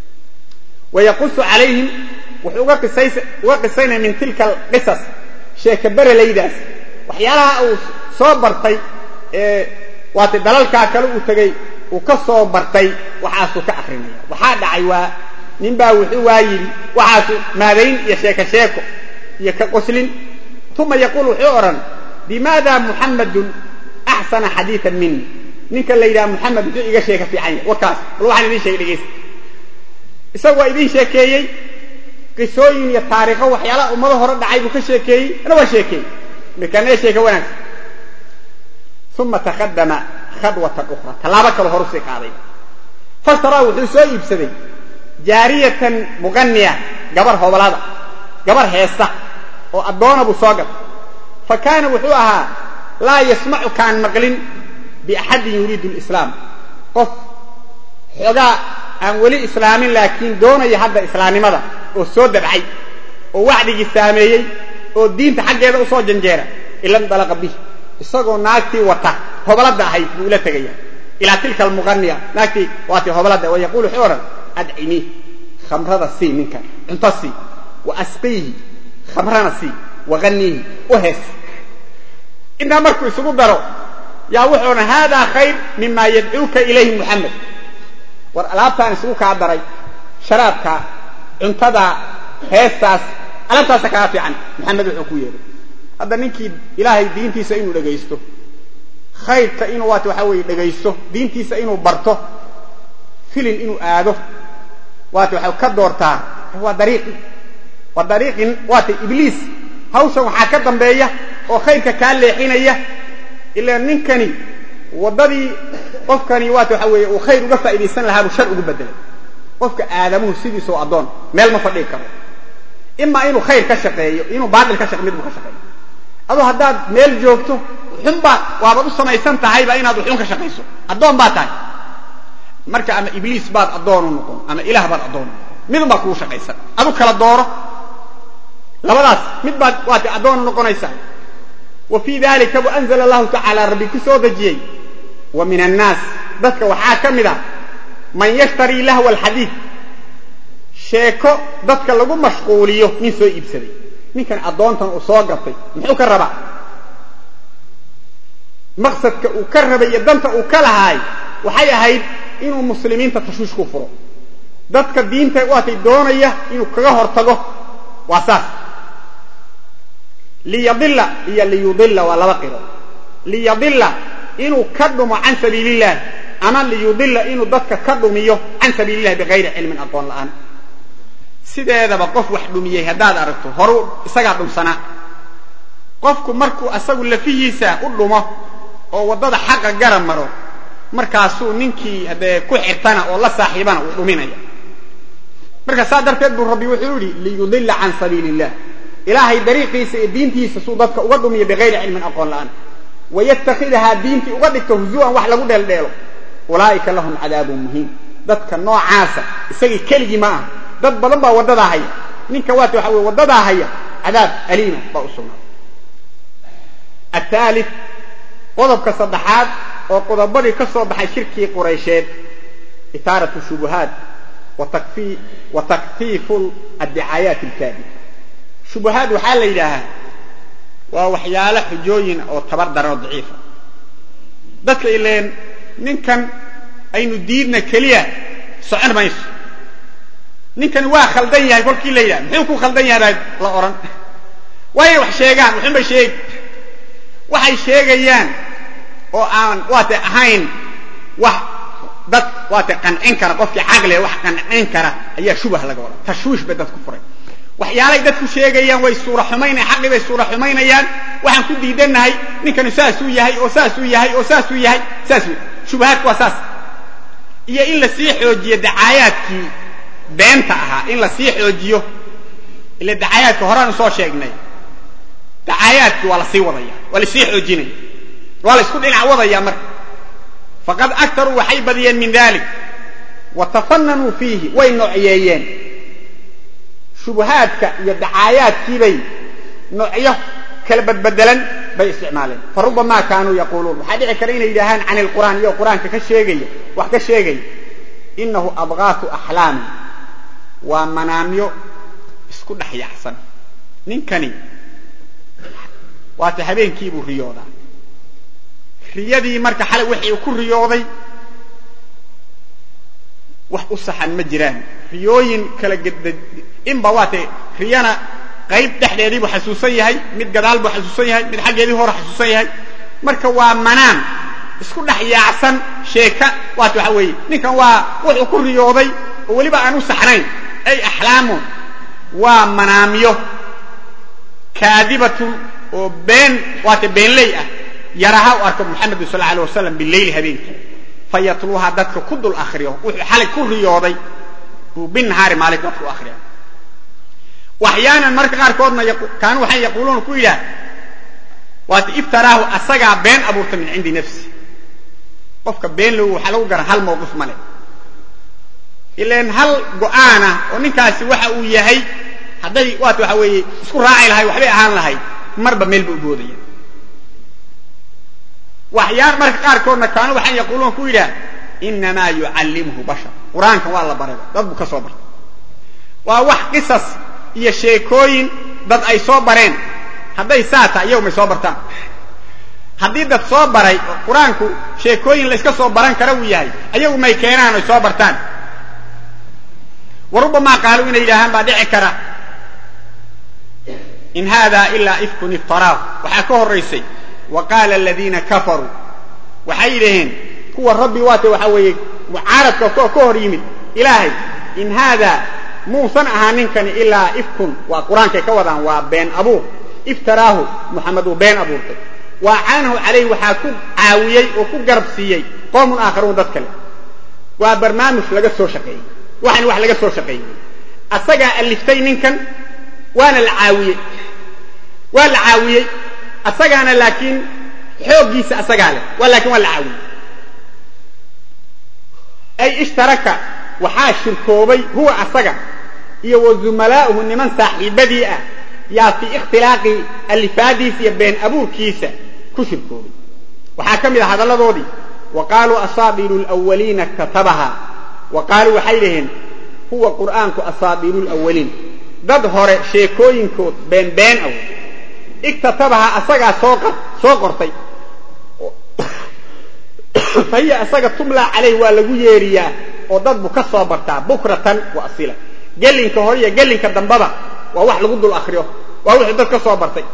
wa yaqusu calayhim wuxuu uga qisaynaya min tilka alqisas sheeka berelaydaas waxyaalaha uu soo bartay ee waata dalalkaa kale uu tegey uu ka soo bartay waxaasuu ka akrinaya waxaa dhacay waa nin baa wuxuu waa yidhi waxaasu maadayn iyo sheeko sheeko iyo ka qoslin uma yaquul wuxuu odhan bimaada muxammadun axsana xadiian mini ninka la yidhaha muxamed muxuu iga sheeka fiican yahay warkaas bal waxaan idin sheegay dhegeysta isagu waa idin sheekeeyey qisooyin iyo taariikho waxyaalaha ummado hore dhacay buu ka sheekeeyey ana waa sheekeeyey markaana sheeka wanaagsan uma takadama khadwatan ukhra tallaabo kale horu sii qaaday fasaraa wuxuu soo iibsaday jaariyatan muqaniya gabar hobalada gabar heesta oo addoona buu soo gatay fa kaana wuxuu ahaa laa yasmacu kaan maqlin biaxadin yuriidu lislaam qof xoogaa aan weli islaamin laakiin doonaya hadda islaamnimada oo soo dabcay oo wacdigii saameeyey oo diinta xaggeeda u soo janjeera ila ndalaqa bih isagoo naagtii wata hobalada ahayd buu ila tegaya ilaa tilka almuqaniya naagtii waati hobalada wa yaquul wuxuu odhan adcimii khamrada sii ninkan cunto sii wa asqiihi khamrana sii waganiihi u hees intaa markuu isugu daro yaa wuxuu odhan haadaa khayr mima yadcuuka ilayhi muxamed war alaabtaan isugu kaa daray sharaabka cuntada heestaas alaabtaasa kaa fiican maxamed wuxuu ku yeehay hadda ninkii ilaahay diintiisa inuu dhegaysto khayrka inuu waat waxaa weeye dhegaysto diintiisa inuu barto filin inuu aado waata waxay ka doortaa waa dariiqi waa dariiqin waata ibliis hawshan waxaa ka dambeeya oo khayrka kaa leexinaya ilaa ninkani waddadii qofkani waata waxaa weeye uu khayr uga faa'iidaysan lahaa buu shar ugu bedelay qofka aadamuhu sidiisoo addoon meel ma fadhigi karo imaa inuu khayr ka shaqeeyo inuu baatil ka shaqe mid buu ka shaqeeyo adoo haddaad meel joogto xun baad waabaad u samaysan tahayba inaad uxun ka shaqayso addoon baad tahay marka ama ibliis baad addoon u noqon ama ilaah baad addoon u noqon midun baa kugu shaqaysan adu kala dooro labadaas mid baad waati addoon u noqonaysaa wa fii dalika bu anzala allahu tacaala rabbi ku soo dejiyey wa min annaas dadka waxaa ka mid a man yashtarii lahwa alxadiid sheeko dadka lagu mashquuliyo nin soo iibsaday ninkan addoontan uu soo gatay muxuu ka rabaa maqsadka uu ka rabay iyo danta uu ka lahaay waxay ahayd inuu muslimiinta tashwiish ku furo dadka diinta waatay doonaya inuu kaga hortago waa saas liyadila iyo liyudila waa laba qiro liyadila inuu ka dhumo can sabiili illah ama liyudila inuu dadka ka dhumiyo can sabiili illahi bigayri cilmin aqoon la'aan sideedaba qof wax dhumiyey haddaad aragto horu isagaa dhumsanaa qofku markuu asagu lafihiisa u dhumo oo waddada xaqa gara maro markaasuu ninkii haddee ku xirtana oo la saaxiibana uu dhuminaya marka saa darteed buu rabbi wuxuu yidhi liyudila can sabiili illah ilaahay dariiqiisa iyo diintiisa suu dadka uga dhumiyo bigayri cilmin aqoon la'aan wayatakidahaa diintii uga dhigto huzuan wax lagu dheeldheelo ulaa'ika lahum cadaabun muhiim dadka noocaasa isagii keligii ma aha dad badan baa waddadaa haya ninka waata waxa weye waddadaa haya cadaab aliima baa u sugnaa athaalith qodobka saddexaad oo qodobadii ka soo baxay shirkii quraysheed itaaratu shubuhaat wa takfiifu addicaayaat alkaadib shubuhaad waxaa la yidhaahaa waa waxyaalo xujooyin oo tabar daran oo daciifa dadka ileen ninkan aynu diidna keliya socon mayso ninkani waa khaldan yahay kolkii la yidhaha muxuu ku khaldan yahay baa la odhan waa inay wax sheegaan wuxunbay sheegi waxay sheegayaan oo aan waate ahayn wax dad waate qancin kara qofkii caqliga wax qancin kara ayaa shubah laga odhan tashwiish bay dad ku furay waxyaalay dadku sheegayaan way suura xumaynaya xaqii bay suura xumaynayaan waxaan ku diidannahay ninkani saasuu yahay oo saasuu yahay oo saasuu yahay saas wey shubahaadku waa saas iyo in la sii xoojiyo dacaayaadkii beenta ahaa in la sii xoojiyo ila dacaayaadka horeanu soo sheegnay dacaayaadkii waa la sii wadaya waa la sii xoojinaya waa la isku dhinac wadaya marka faqad aktaruu waxay badiyeen min dalik wa tafananuu fiihi way noocyeeyeen shubahaadka iyo dacaayaadkiibay noocyo kala badbedelan bay isticmaaleen fa rubamaa kaanuu yaquuluun waxaa dhici kara inay yidhaahaan can ilqur'aan iyagoo qur-aanka ka sheegaya wax ka sheegaya inahu abgaatu axlaamin waa manaamyo isku dhex yaxsan ninkani waata habeenkiibuu riyoodaa riyadii marka xalay wixii uu ku riyooday wax u saxan ma jiraan riyooyin kala ged inba waatay riyana qayb dhexdeedii buu xasuusan yahay mid gadaal buu xasuusan yahay mid xaggeedii hore xasuusan yahay marka waa manaan isku dhex yaacsan sheeka waata waxa weeye ninkan waa wuxuu ku riyooday oo weliba aan u saxnayn ay axlaamun waa manaamyo kaadibatun oo been waata beenley ah yaraha u arko muxamedin sal alay wasalam bileyli habeenkii fayatluuha dadka ku dul akriyo wuxuu xalay ku riyooday buu binahaari maalin dadka u akriya waxyaanan marka qaarkoodna kaanu waxay yaquuluuna ku yidhaah waata iftaraahu asagaa been abuurta min cindi nafsi qofka been logu waxaa lagu garan hal mawqif male ilan hal go'aana oo ninkaasi waxa uu yahay hadday waata waxa weeye isku raaci lahay waxbay ahaan lahayd marba meel ba u boodaya waxyaan marka qaarkoodna kaanu waxay yaquuluuna ku yidhaah inamaa yucallimhu bashar qur-aankan waa la barayba dad buu ka soo bartay waa wax qisas iyo sheekooyin dad ay soo bareen hadday saa tahay iyagu may soo bartaan haddii dad soo baray oo qur-aanku sheekooyin layska soo baran kara uu yahay ayagu may keenaan oy soo bartaan wa rubamaa qaaluu inay yidhaahaan baa dhici kara in hada ilaa ifkun iftaraahu waxaa ka horraysay wa qaala aladiina kafaruu waxay yidhaheen kuwa rabbi waata waxaa weeye mucaaradka ka hor yimid ilaahay in haada muusan ahaa ninkani ilaa ifkun waa qur-aankay ka wadaan waa been abuur iftaraahu muxamed uu been abuurtay wa caanahu calayh waxaa ku caawiyey oo ku garab siiyey qoomun aakharuun dad kale waa barnaamij laga soo shaqeeyey waxan wax laga soo shaqeeyey asagaa aliftay ninkan waana la caawiyey waa la caawiyey asagaana laakiin xooggiisa asagaa leh waa laakiin waa la caawiyey ay ishtaraka waxaa shirkoobay huwa asaga iyo wa zumalaa'uhu niman saaxiibadii ah yaa fii ikhtilaaqi alifaadiisa iyo been abuurkiisa ku shirkoobay waxaa ka mid ah hadalladoodii wa qaaluu asaabiru lwaliina katabaha wa qaaluu waxay dhaheen huwa qur'aanku asaadiiru lawaliin dad hore sheekooyinkood beenbeen aw iktatabaha asagaa soo soo qortay fa hiya asaga tumlaa calayh waa lagu yeeriyaa oo dad bu ka soo bartaa bukratan wa asila gelinka hore iyo gelinka dambaba waa wax lagu dul akriyo waa wuxuu dad ka soo bartay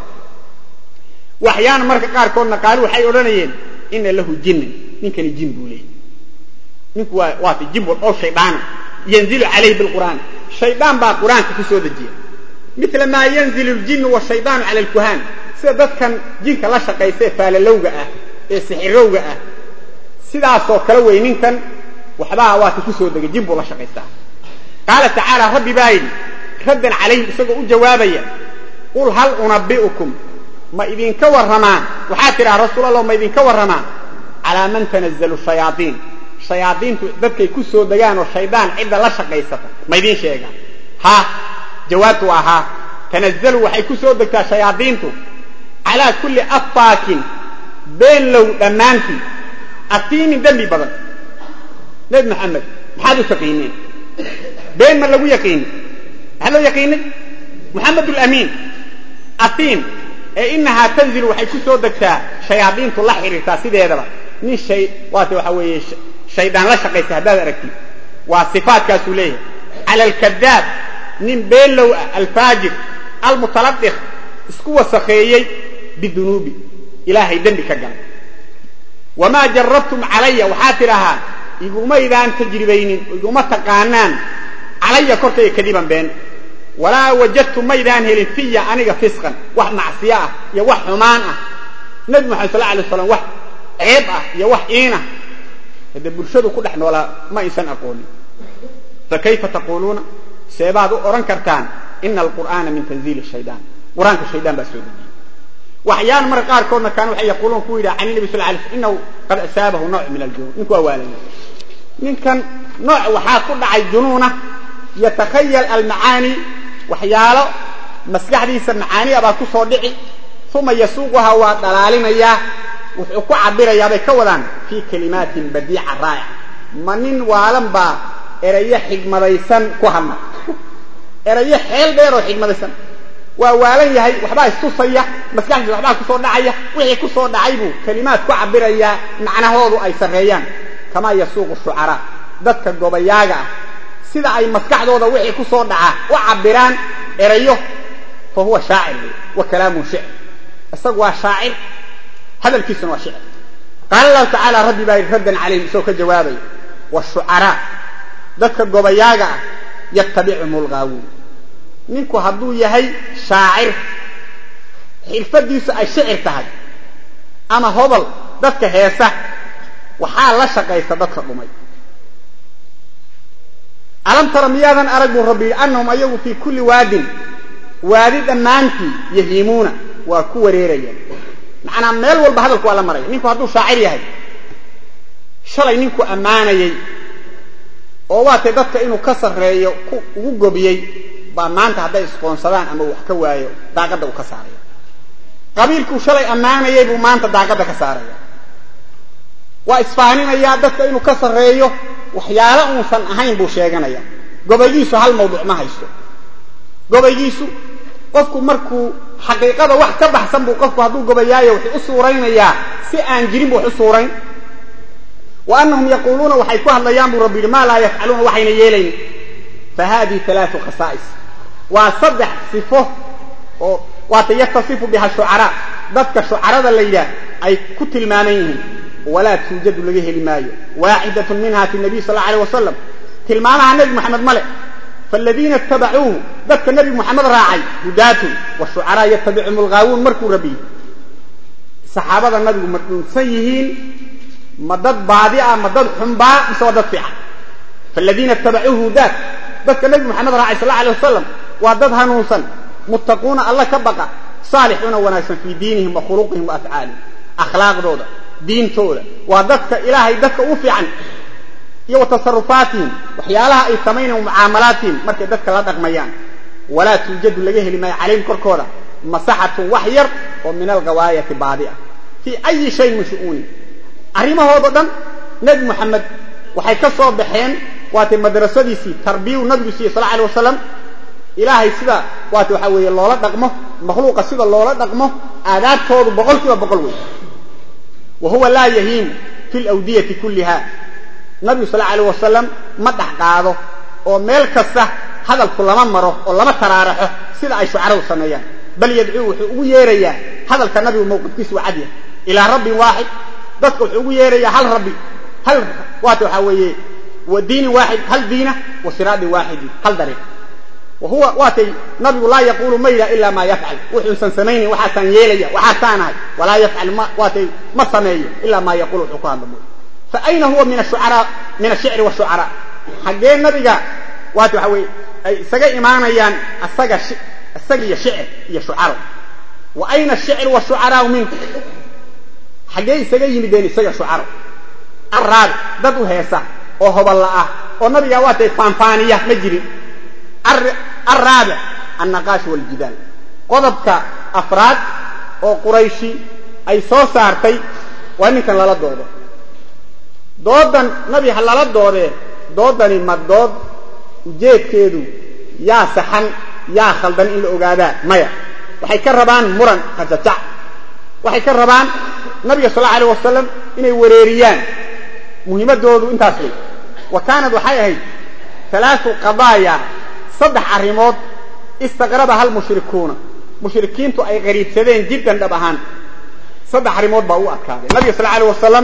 waxyaana marka qaarkoodna qaali waxay odhanayeen ina lahu jinnan ninkani jin buu leeyay ninku waa waata jin wal oo shaydaana yanzilu calayhi bilqur'aan shaydaan baa qur-aanka ku soo dejiya mila maa yanzilu ljinnu washaydaanu cala alkuhaan sida dadkan jinka la shaqaysae faalalowga ah ee sixirowga ah sidaasoo kale wey ninkan waxbaa waata ku soo degay jin buu la shaqaystaa qaala tacaala rabbi baa yidhi raddan calayhim isagoo u jawaabaya qul hal unabi'ukum ma idinka warramaan waxaa tidhaha rasuul allah ma idinka warramaan calaa man tanazzalu shayaaiin shayaadiintu dadkay ku soo degaan oo shaydaan cidda la shaqaysata ma idiin sheegaan ha jawaabtu waa haa tanazzalu waxay ku soo degtaa shayaadiintu calaa kulli affaakin beenlow dhammaantii atiimin dembi badan nebi maxamed maxaad u taqiineen been ma lagu yaqiini maxaa loo yaqiinay moxamed lamiin atiim ee inahaa tanzilu waxay ku soo degtaa shayaadiintu la xiriirtaa sideedaba nin shay waata waxa weeye shaydaan la shaqaysa haddaad aragtid waa sifaatkaasuu leeyahay cala alkadaab nin beenlow ah alfaajir almutaladiq isku wasakheeyey bidunuubi ilaahay dembi ka galay wamaa jarabtum calaya waxaa tidhahaa igumaydaan tajribaynin iguma taqaanaan calaya korkayga kadiban been walaa wajadtum maydaan helin fiya aniga fisqan wax macsiyo ah iyo wax xumaan ah nebi moxamed sal alay slam wax ceeb ah iyo wax iinah hadee bulshadu ku dhex noolaa ma aysan aqoonin fakayfa taquuluuna seebaad u odhan kartaan ina alqur'aana min tanziili shaydaan qur-aanka shaydaan baa soo dejiyey waxyaana marka qaarkoodna kaan waxay yaquuluun ku yidhaha can nabi sal lay sl inahu qad asaabahu nooc min aljunuun ninku waa waalaya ninkan nooc waxaa ku dhacay junuuna yatakhayal almacaani waxyaalo maskaxdiisa macaaniya baa ku soo dhici uma yasuuquhaa waa dhalaalinayaa wuxuu ku cabirayaa bay ka wadaan fii kalimaatin badiica raa'ica ma nin waalan baa erayo xigmadaysan ku hadla erayo xeel dheer oo xigmadaysan waa waalan yahay waxbaa istusaya maskaxdiisa waxbaa kusoo dhacaya wixii ku soo dhacay buu kalimaad ku cabirayaa macnahoodu ay sarreeyaan kamaa yasuuqu shucaraa dadka gobayaaga ah sida ay maskaxdooda wixii ku soo dhaca u cabiraan erayo fa huwa shaacir wey wa kalaamun shicr isagu waa shaacir hadalkiisuna waa shicr qaala allahu tacaala rabbi baa yidhi raddan calayhim isagoo ka jawaabaya washucaraa dadka gobayaaga ah yattabicuhum lgaawuun ninku hadduu yahay shaacir xirfadiisu ay shicir tahay ama hobol dadka heesa waxaa la shaqaysa dadka dhumay alam tara miyaadan arag buu rabbi yidhi annahum ayagu fii kulli waadin waadi dhammaantii yahiimuuna waa ku wareerayaan macnaa meel walba hadalku waa la maraya ninku hadduu shaacir yahay shalay ninku ammaanayey oo waatay dadka inuu ka sarreeyo ugu gobiyey baa maanta hadday isqoonsadaan ama wax ka waayo daaqadda uu ka saaraya qabiilkuu shalay ammaanayay buu maanta daaqadda ka saaraya waa isfaaninayaa dadka inuu ka sarreeyo waxyaalo uusan ahayn buu sheeganaya gobaygiisu hal mawduuc ma haysto gobaygiisu qofku markuu xaqiiqada wax ka baxsan buu qofku hadduu gobayaayo wuxuu u suuraynayaa si aan jirin buu wax u suurayn wa annahum yaquuluuna waxay ku hadlayaan buu rabbi yidhi maa laa yafcaluuna waxayna yeelaynin fa haadihi alaau khasaa'is waa saddex sifo oo waata yatasifu biha shucaraa dadka shucarada la yidhaah ay ku tilmaaman yihiin walaa tuujadu laga heli maayo waaxidatun minha fi nabiy sal alay wasalam tilmaamaha nebi moxamed male faaladiina itabacuuhu dadka nebi moxamed raacay hudaatun washucaraa yatabicuhum algaawuun markuu rabiy saxaabada nabigu ma dhunsan yihiin ma dad baadi ah ma dad xunbaa mise waa dad fiican faaladiina itabacuuhu hudaat dadka nebi moxamed raacay sal alay wasalam waa dad hanuunsan muttaquuna alla ka baqa saalixuuna wanaagsan fii diinihim wa khuluqihim wa afcaalihim akhlaaqdooda diintooda waa dadka ilaahay dadka u fiican iyo wa tasarufaatihim waxyaalaha ay samaynayan mucaamalaatihim markay dadka la dhaqmayaan walaa tuujadu laga heli maayo calayhim korkooda masaxatun wax yar oo min alghawaayati baadi ah fii ayi shayin min shu'uunin arrimahoodao dhan nebi moxamed waxay ka soo baxeen waatay madrasadiisii tarbiyuu nabigu siiyey sal alay wasalam ilaahay sida waata waxaa weeye loola dhaqmo makhluuqa sida loola dhaqmo aadaabtoodu boqol kiiba boqol wey wa huwa laa yahiim fi lawdiyati kulliha nabigu sal alay wasalam ma dhex qaado oo meel kasta hadalku lama maro oo lama taraaraxo sida ay shucaradu sameeyaan bal yadcuu wuxuu ugu yeerayaa hadalka nabigu mawqifkiisu waa cadya ilaa rabbin waaxid dadka wuxuu ugu yeerayaa hal rabbi hal waata waxaa weeye wa diinin waaxid hal diina wa siraadin waaxidin hal dariiq wa huwa waatay nabigu laa yaquulu ma yidhah ilaa maa yafcal wuxuusan samaynayn waxaasaan yeelaya waxaasaanahay walaa yafcal ma waatay ma sameeyo ilaa maa yaquul wuxuu ku hadla mooy fa ayna huwa min ashucaraa min ashicri washucaraa xaggee nabiga waata waxaa weeye ay isaga imaanayaan asaga isaga iyo shicir iyo shucaro wa ayna ashicru washucaraau minku xaggee isaga yimideen isaga shucaro araabi dad u heesa oo hoballa ah oo nabiga waatay faanfaaniya ma jirin araabic annaqaash waljidaal qodobka afraad oo qurayshi ay soo saartay waa ninkan lala doodo doodan nabi ha lala doodee doodani ma dood ujeedkeedu yaa saxan yaa khaldan in la ogaadaa maya waxay ka rabaan muran qajajac waxay ka rabaan nabiga sal allau alay wasalam inay wareeriyaan muhiimadoodu intaas wey wa kaanad waxay ahayd alaau qadaaya saddex arrimood istaqrabaha almushrikuuna mushrikiintu ay qariibsadeen jiddan dhab ahaan saddex arrimood baa u adkaaday nabiga sal alay wasalam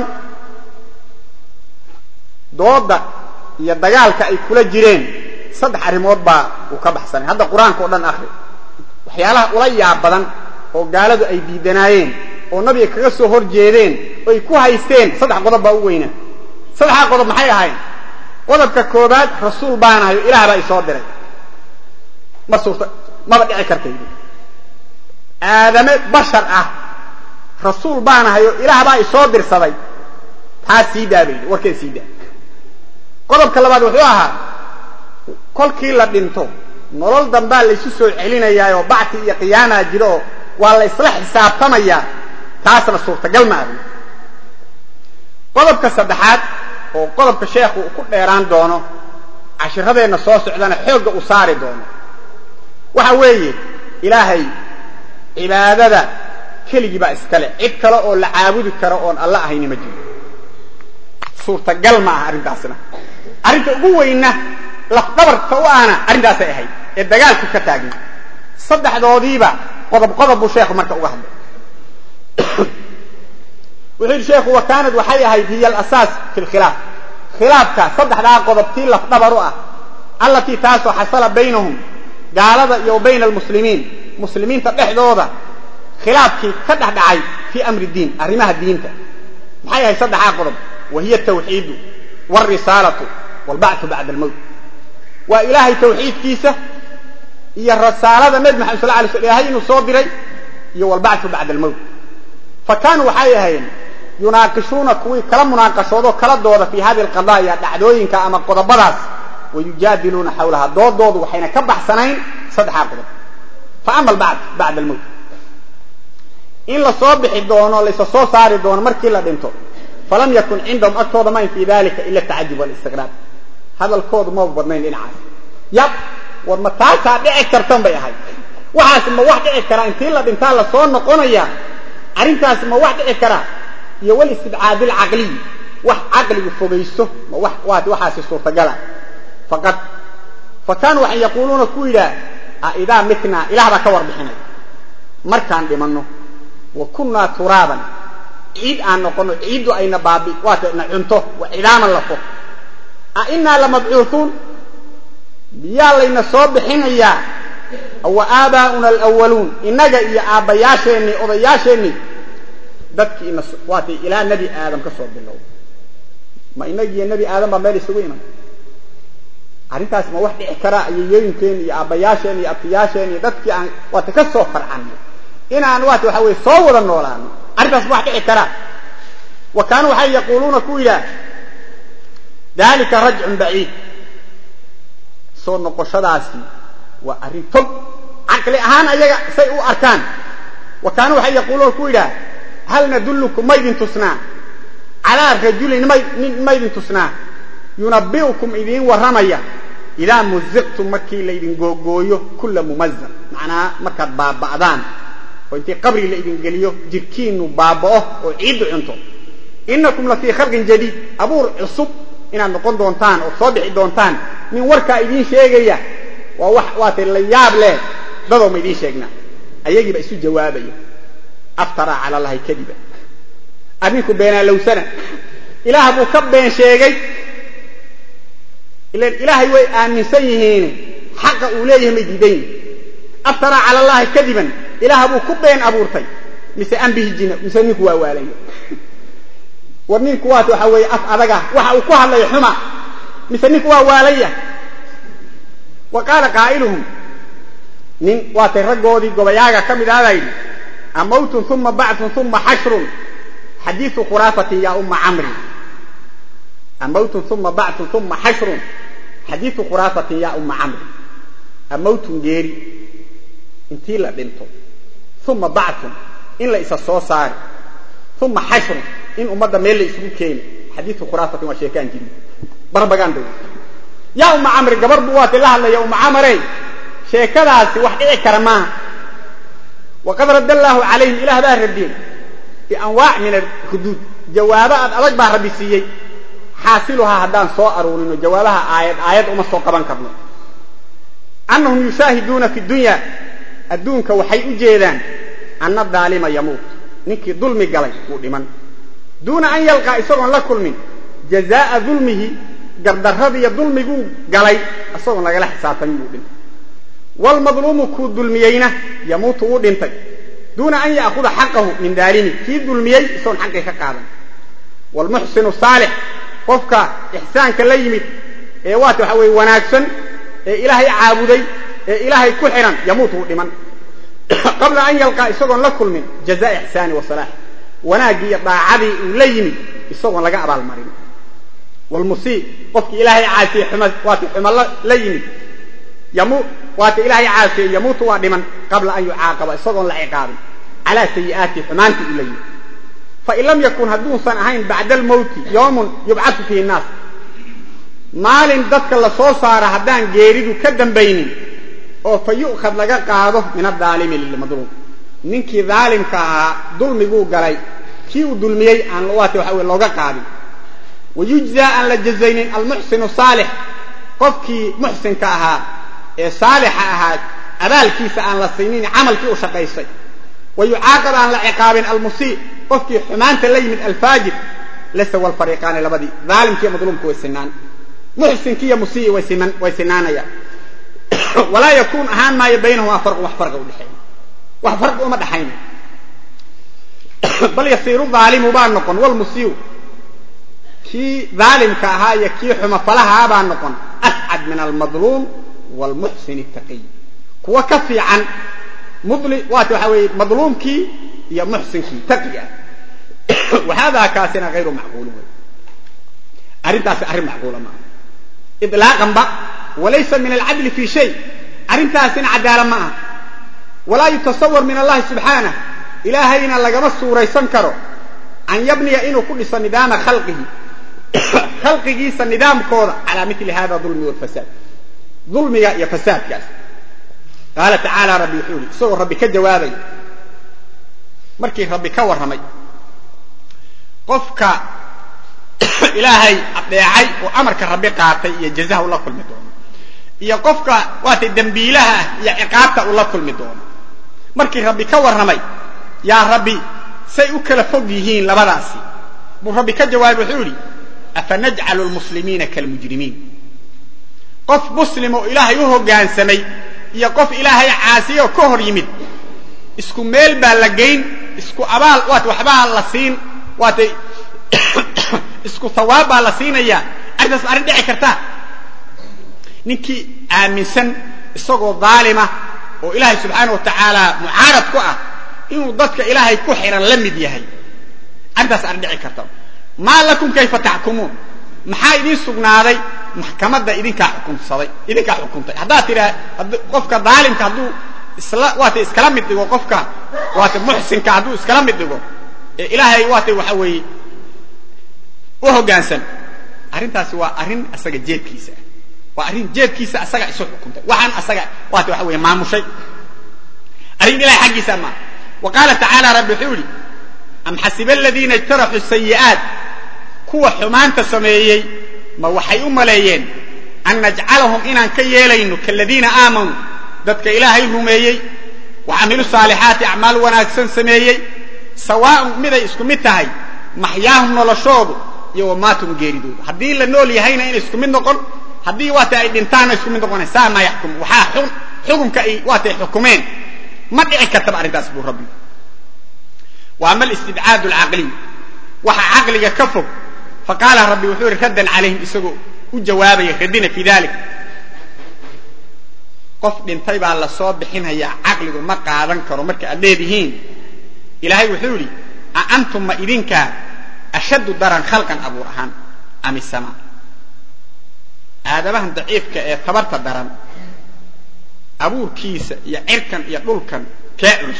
dooda iyo dagaalka ay kula jireen saddex arrimood baa uu ka baxsanay hadda qur-aanka o dhan akri waxyaalaha ula yaab badan oo gaaladu ay diidanaayeen oo nabiga kaga soo hor jeedeen oo ay ku haysteen saddex qodob baa u weynaa saddexdaa qodob maxay ahayn qodobka koobaad rasuul baanahayo ilaah baa isoo diray ma suurta maba dhici kartaydi aadame bashar ah rasuul baanahayo ilaah baa isoo dirsaday taas sii daa baydi warkeed sii daa qodobka labaad wuxuu ahaa kolkii la dhinto nolol dambaa laysu soo celinayaa oo bacti iyo qiyaamaa jiro oo waa la isla xisaabtamayaa taasna suurtagal ma ahi qodobka saddexaad oo qodobka sheekhu uu ku dheeraan doono cashiradeenna soo socdana xoogga uu saari doono waxa weeye ilaahay cibaadada keligii baa iskale cid kale oo la caabudi karo oon alla ahayni ma jiro suurtagal ma aha arrintaasna arrinta ugu weynna lafdhabarka u ahna arrintaasay ahayd ee dagaalku ka taagna saddexdoodiiba qodob qodob buu sheekhu marka uga hadlay wuxuu yidhi sheekhu wa kaanad waxay ahayd hiya alasaas fi lkhilaaf khilaafka saddexdaa qodob tii lafdhabar u ah allatii taasoo xasala baynahum gaalada iyo bayna almuslimiin muslimiinta dhexdooda khilaafkii ka dhex dhacay fii amri diin arrimaha diinta maxay ahayd saddexdaa qodob wa hiya atawxiidu wاlrisaalatu wاlbacثu bacda almowt waa ilaahay tawxiidkiisa iyo rasaalada nebi maxamed sal lay sl ilahay inuu soo diray iyo wاlbacثu bacda almowt fa kaanuu waxay ahayn yunaaqishuuna kuwii kala munaaqashoodoo kala dooda fii hadi alqadaaya dhacdooyinka ama qodobadaas wayujaadiluuna xawlaha doodoodu waxayna ka baxsanayn saddexdaa qodob fa ama albacd bacda almowt in la soo bixi doono laysa soo saari doono markii la dhinto falam yakun cindahum agtooda mayn fii dalika ila atacajub walistiqraab hadalkoodu maba badnayn dhinacaas yab war ma taasaa dhici kartan bay ahayd waxaas ma wax dhici karaa intii la dhintaa la soo noqonaya arrintaas ma wax dhici karaa iyo walistibcaadi alcaqliy wax caqligu fogaysto ma wax waat waxaasi suurtagala faqad fa kaanuu waxay yaquuluuna ku yidhaah a idaa mitnaa ilaah baa ka warbixinay markaan dhimanno wa kunnaa turaaban ciid aan noqono ciiddu ayna baabi waata na cunto wa cidaaman lafo a inaa lamabcuuhuun miyaa layna soo bixinayaa wa aabaa'una alwaluun innaga iyo aabbayaasheennii odayaasheennii dadkii ina waatay ilaa nebi aadam ka soo bilow ma inagiiyo nebi aadam baa meel isugu iman arrintaas ma wax dhici karaa ayeeyooyinkeen iyo aabbayaasheen iyo abtiyaasheen iyo dadkii aan waata ka soo farcanno inaan waata waxa weye soo wada noolaano arrintaas ma wax dhici karaa wa kaanuu waxay yaquuluuna ku yidhaah dalika rajcun baciid soo noqoshadaasi waa arrin fog caqli ahaan ayaga say u arkaan wa kaanuu waxay yaquuluuna ku yidhaah hal nadullukum maydin tusnaa calaa rajulin nin maydin tusnaa yunabi'ukum idiin warramaya idaa muziqtum markii laydin googooyo kulla mumazaq macnaa markaad baaba'daan oo intii qabri la idin geliyo jirkiinnu baaba'o oo ciiddu cunto innakum la fii khalqin jadiid abuur cusub inaad noqon doontaan oo soo bixi doontaan nin warkaa idiin sheegaya waa wax waatay la yaab leh dadoo ma idiin sheegnaa ayagiiba isu jawaabaya aftaraa cala allahi kadiba arrinku beenaalowsana ilaah buu ka been sheegay ilan ilaahay way aaminsan yihiin xaqa uu leeyahay may diidan yihin aftaraa cala allahi kadiban ilaah buu ku been abuurtay mise ambihi jina mise ninku waa waalaya war ninku waat waxa weeye af adaga waxa uu ku hadlayo xuma mise ninku waa waalaya wa qaala qaa'iluhum nin waatay raggoodii gobayaaga ka mid ahbaa yidhi amawtun uma bactun uma xashrun xadiiu khuraafatin yaa umma camrin amawtun uma bactun uma xashrun xadiiu khuraafatin yaa umma camrin amawtun geeri intii la dhinto uma bactun in la isa soo saari uma xashrun in ummadda meel la isugu keeni xadiiu khuraafatin waa sheekaan jirin barbagaan dow yaa umma camri gabar buu waati la hadlaya umma camarey sheekadaasi wax dhici kara maaha waqad radda allaahu calayhim ilaah baa radiyey bianwaac min alhuduud jawaabo aad adag baa rabbi siiyey xaasiluhaa haddaan soo aruurino jawaabaha aayad aayad uma soo qaban karno annahum yushaahiduuna fi dunya adduunka waxay u jeedaan anna daalima yamuut ninkii dulmi galay wuu dhiman duuna an yalqaa isagoon la kulmin jazaa'a dulmihi gardarradiiyo dulmiguu galay isagoon lagala xisaabtamin buu dhintay waalmadluumu kuu dulmiyeyna yamuutu wuu dhintay duuna an ya'kuda xaqahu min daalimi kii dulmiyey isagoon xaqii ka qaadan waalmuxsinu saalix qofka ixsaanka la yimid ee waata waxa weye wanaagsan ee ilaahay caabuday ee ilaahay ku xidhan yamuutu wuu dhiman qabla an yalqaa isagoon la kulmin jazaa ixsaani wa salaax wanaaggii iyo daacadii uu la yimid isagoon laga abaalmarin wlmusii qofkii ilaahay caasiyey xuma waata xuma la yimid waata ilaahay caasiyey yamuutu waa dhiman qabla an yucaaqaba isagoon la ciqaabin calaa sayi'aati xumaantii uu la yimid fain lam yakun hadduusan ahayn bacda almowti yoomun yubcatu fihi nnaas maalin dadka la soo saara haddaan geeridu ka dambaynin oo fa yu'khad laga qaado min adaalimi lilmadluum ninkii daalimka ahaa dulmiguu galay kii uu dulmiyey aan waata waxa weye looga qaadin wayujzaa aan la jazaynin almuxsinu saalix qofkii muxsinka ahaa ee saalixa ahaa abaalkiisa aan la siinin camalkii u shaqaysay wa yucaaqab aan la ciqaabin almusii qofkii xumaanta la yimid alfaajir lasawa alfariiqaani labadii daalimkiiyo madluumka way sinaan muxsinkii iyo musii way sinaanayaan walaa yakuun ahaan maayo baynahumaa farqun wax farqa udhexeeya wax farqi uma dhaxayna bal yasiiru daalimu baa noqon walmusiiu kii daalimka ahaa iyo kii xumafalahaa baa noqon ascad min almadluum wlmuxsin taqiy kuwa ka fiican mudli waata waxa weeye madluumkii iyo muxsinkii taqiga ah wahada kaasina hayru macquulin wey arrintaasi arrin macquula maaha ilaaqanba walaysa min alcadli fi shay arrintaasina cadaala ma aha walaa yutasawar min allahi subxaanah ilaahayna lagama suuraysan karo an yabniya inuu ku dhiso nidaama khalqihi khalqigiisa nidaamkooda calaa mili hada dulmi walfasaad dulmiga iyo fasaadkaas qaala tacaala rabbi wuxuu yihi isagoo rabbi ka jawaabaya markii rabbi ka warramay qofka ilaahay adeecay oo amarka rabbi qaatay iyo jazaha ula kulmi doono iyo qofka waatay dembiilaha iyo ciqaabta ula kulmi doono markii rabbi ka warramay yaa rabbi say u kala fog yihiin labadaasi buu rabbi ka jawaabay wuxuu yidhi afanajcalu lmuslimiina kalmujrimiin qof muslim oo ilaahay u hoggaansamay iyo qof ilaahay caasiyoo ka hor yimid isku meel baa la geyn isku abaal waat waxbaa la siin waatay isku hawaab baa la siinayaa arrintaas ma arrin dhici kartaa ninkii aaminsan isagoo daalima oo ilaahay subxaana wa tacaala mucaarad ku ah inuu dadka ilaahay ku xihan la mid yahay arrintaas arrin dhici karta maa lakum kayfa taxkumuun maxaa idiin sugnaaday maxkamadda idinkaa xukunsaday idinkaa xukuntay haddaad tidhaa qofka daalimka hadduu isla waata iskala mid dhigo qofka waata muxsinka hadduu iskala mid dhigo ee ilaahay waata waxa weeye u hoggaansan arrintaasi waa arrin asaga jeedkiisa ah waa arrin jeedkiisa asaga isu xukuntay waxaan asaga waata waxa weeye maamushay arrin ilahay xaggiisa maa wa qaala tacaala rabbi wuxuu yidhi am xasiba aladiina ijtaraxuu sayi'aat kuwa xumaanta sameeyey ma waxay u maleeyeen an najcalahum inaan ka yeelayno kaladiina aamanuu dadka ilaahay rumeeyey wa camilu saalixaati acmaal wanaagsan sameeyey sawaaun miday isku mid tahay maxyaahum noloshoodu iyo wamaatum geeridoodu haddii la nool yahayna inay isku mid noqon haddii waata ay dhintaanna isku mid noqona saa maa yaxkum waxaa xukunka ay waatay xukumeen ma dhici kartaba arrintaas buu rabbi wa ama alistibcaad alcaqliy waxa caqliga ka fog faqaala rabbi wuxuu yihi raddan calayhim isagoo u jawaabaya radina fi dalik qof dhintay baa la soo bixinhayaa caqligu ma qaadan karo marka aad leedihiin ilaahay wuxuu yidhi a antum ma idinkaa ashaddu daran khalqan abuur ahaan am isamaa aadamahan daciifka ee tabarta daran abuurkiisa iyo cirkan iyo dhulkan kee culus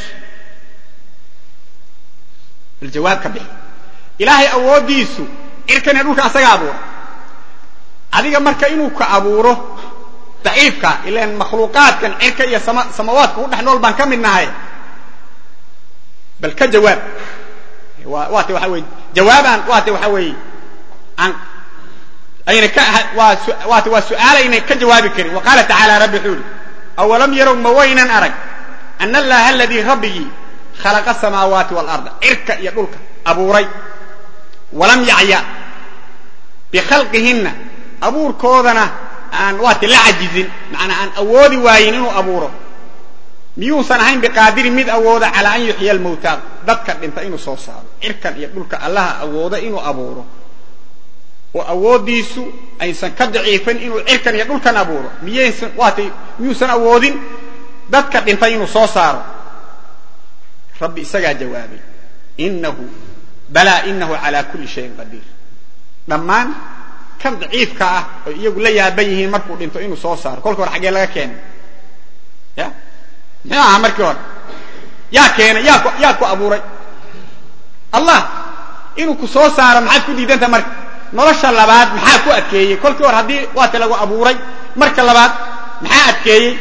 bal jawaab ka bixi ilaahay awooddiisu cirkan iyo dhulka asaga abuura adiga marka inuu ka abuuro daciifka ilan makhluuqaadkan cirka iyo sama samawaadka ku dhex nool baan ka mid nahay bal ka jawaab waata waxa weye jawaabaan waata waxa weeye aan ayna ka waata waa su-aal ayna ka jawaabi karin wa qaala tacaala rabbi wuxuu yihi awalam yarow ma waynan arag ana allaha aladii rabbigii khalaqa asamaawaati waalarda cirka iyo dhulka abuuray walam yacya bikhalqihinna abuurkoodana aan waati la cajizin macnaa aan awoodi waayin inuu abuuro miyuusan ahayn biqaadirin mid awooda calaa an yuxya almawtaa dadka dhinta inuu soo saaro cirkan iyo dhulka allaha awooda inuu abuuro oo awooddiisu aysan ka daciifin inuu cirkan iyo dhulkan abuuro miyaysan waatay miyuusan awoodin dadka dhintay inuu soo saaro rabbi isagaa jawaabay inahu balaa inahu calaa kulli shayin qadiir dhammaan kan daciifka ah oo iyagu la yaaban yihiin markuu dhinto inuu soo saaro kolka hore xaggee laga keenay ya muxuu ahaa markii hore yaa keenay yaa ku yaa ku abuuray allah inuu ku soo saaro maxaad ku diidanta marka nolosha labaad maxaa ku adkeeyey kolkii hore haddii waata lagu abuuray marka labaad maxaa adkeeyey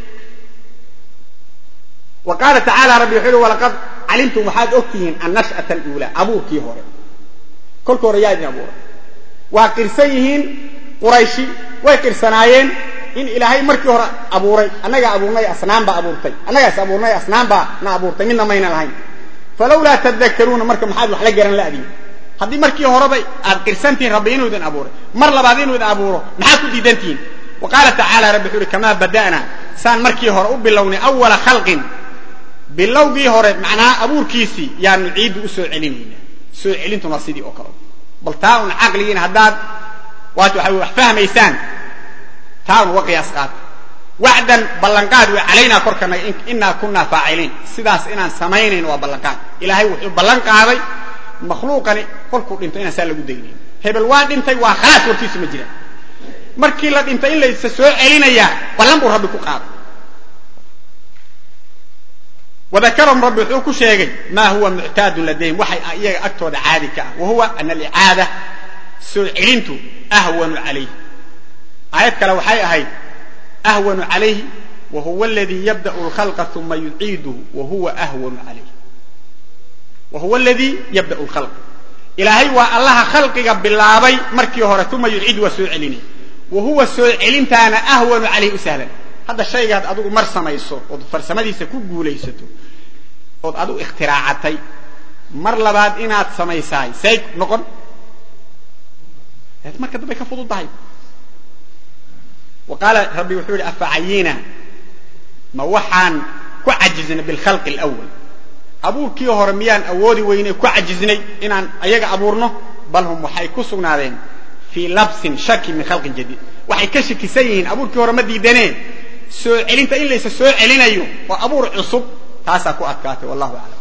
wa qaala tacaala rabbi wuxuu uhi walaqad calimtum waxaad og tihiin annash'ata aluulaa abuurkii hore kolkii hore yaa idin abuuray waa qirsan yihiin qurayshi way qirsanaayeen in ilaahay markii hore abuuray annagaa abuurnay asnaam baa abuurtay annagaas abuurnay asnaam baa na abuurtay midna mayna lahayn falawlaa tadakaruuna marka maxaad wax la garan la'diin haddii markii horeba aad qirsantihiin rabbi inuu idin abuuray mar labaad inuu idin abuuro maxaad ku diidantihiin wa qaala tacaala rabbi wuxuu uhi kamaa bada'naa saan markii hore u bilownay awala khalqin bilowgii hore macnaa abuurkiisii yaanu ciiddu u soo celinayna soo celintuna sidii oo kale bal taa un caqligiin haddaad waat waxa wax fahmaysaan taa un uga qiyaas qaata wacdan ballanqaad way calaynaa korkana inaa kunaa faaciliin sidaas inaan samaynayn waa ballanqaad ilaahay wuxuu ballan qaaday makhluuqani kolkuu dhinto inaan saa lagu daynayn hebel waa dhintay waa khalaas warkiisu ma jiraan markii la dhinto in laysa soo celinayaa ballan buu rabbi ku qaaday wadakarahum rabbi wuxuu ku sheegay maa huwa muctaadun ladayhim waxay iyaga agtooda caadi ka ah wa huwa ana alicaada soo celintu ahwanu calayh aayad kale waxay ahayd ahwanu calayhi wa huwa aladii yabda'u alkhalqa uma yuciiduhu wa huwa ahwanu calayh wa huwa aladii yabda'u alkhalqa ilaahay waa allaha khalqiga bilaabay markii hore uma yuciidu waa soo celinay wa huwa soo celintaana ahwanu calayhi u sahlan hadda shaygaad adigu mar samayso ood farsamadiisa ku guulaysato ood adigu ikhtiraacatay mar labaad inaad samaysaay say noqon marka dambay ka fududahay wa qaala rabbi wuxuu yihi afacayina ma waxaan ku cajiznay bilkhalqi alawal abuurkii hore miyaan awoodi weynay ku cajiznay inaan ayaga abuurno bal hum waxay ku sugnaadeen fii labsin shaki min khalqin jadiid waxay ka shakisan yihiin abuurkii hore ma diidaneen soo celinta in laysa soo celinayo oo abuur cusub taasaa ku adkaatay wallahu aclam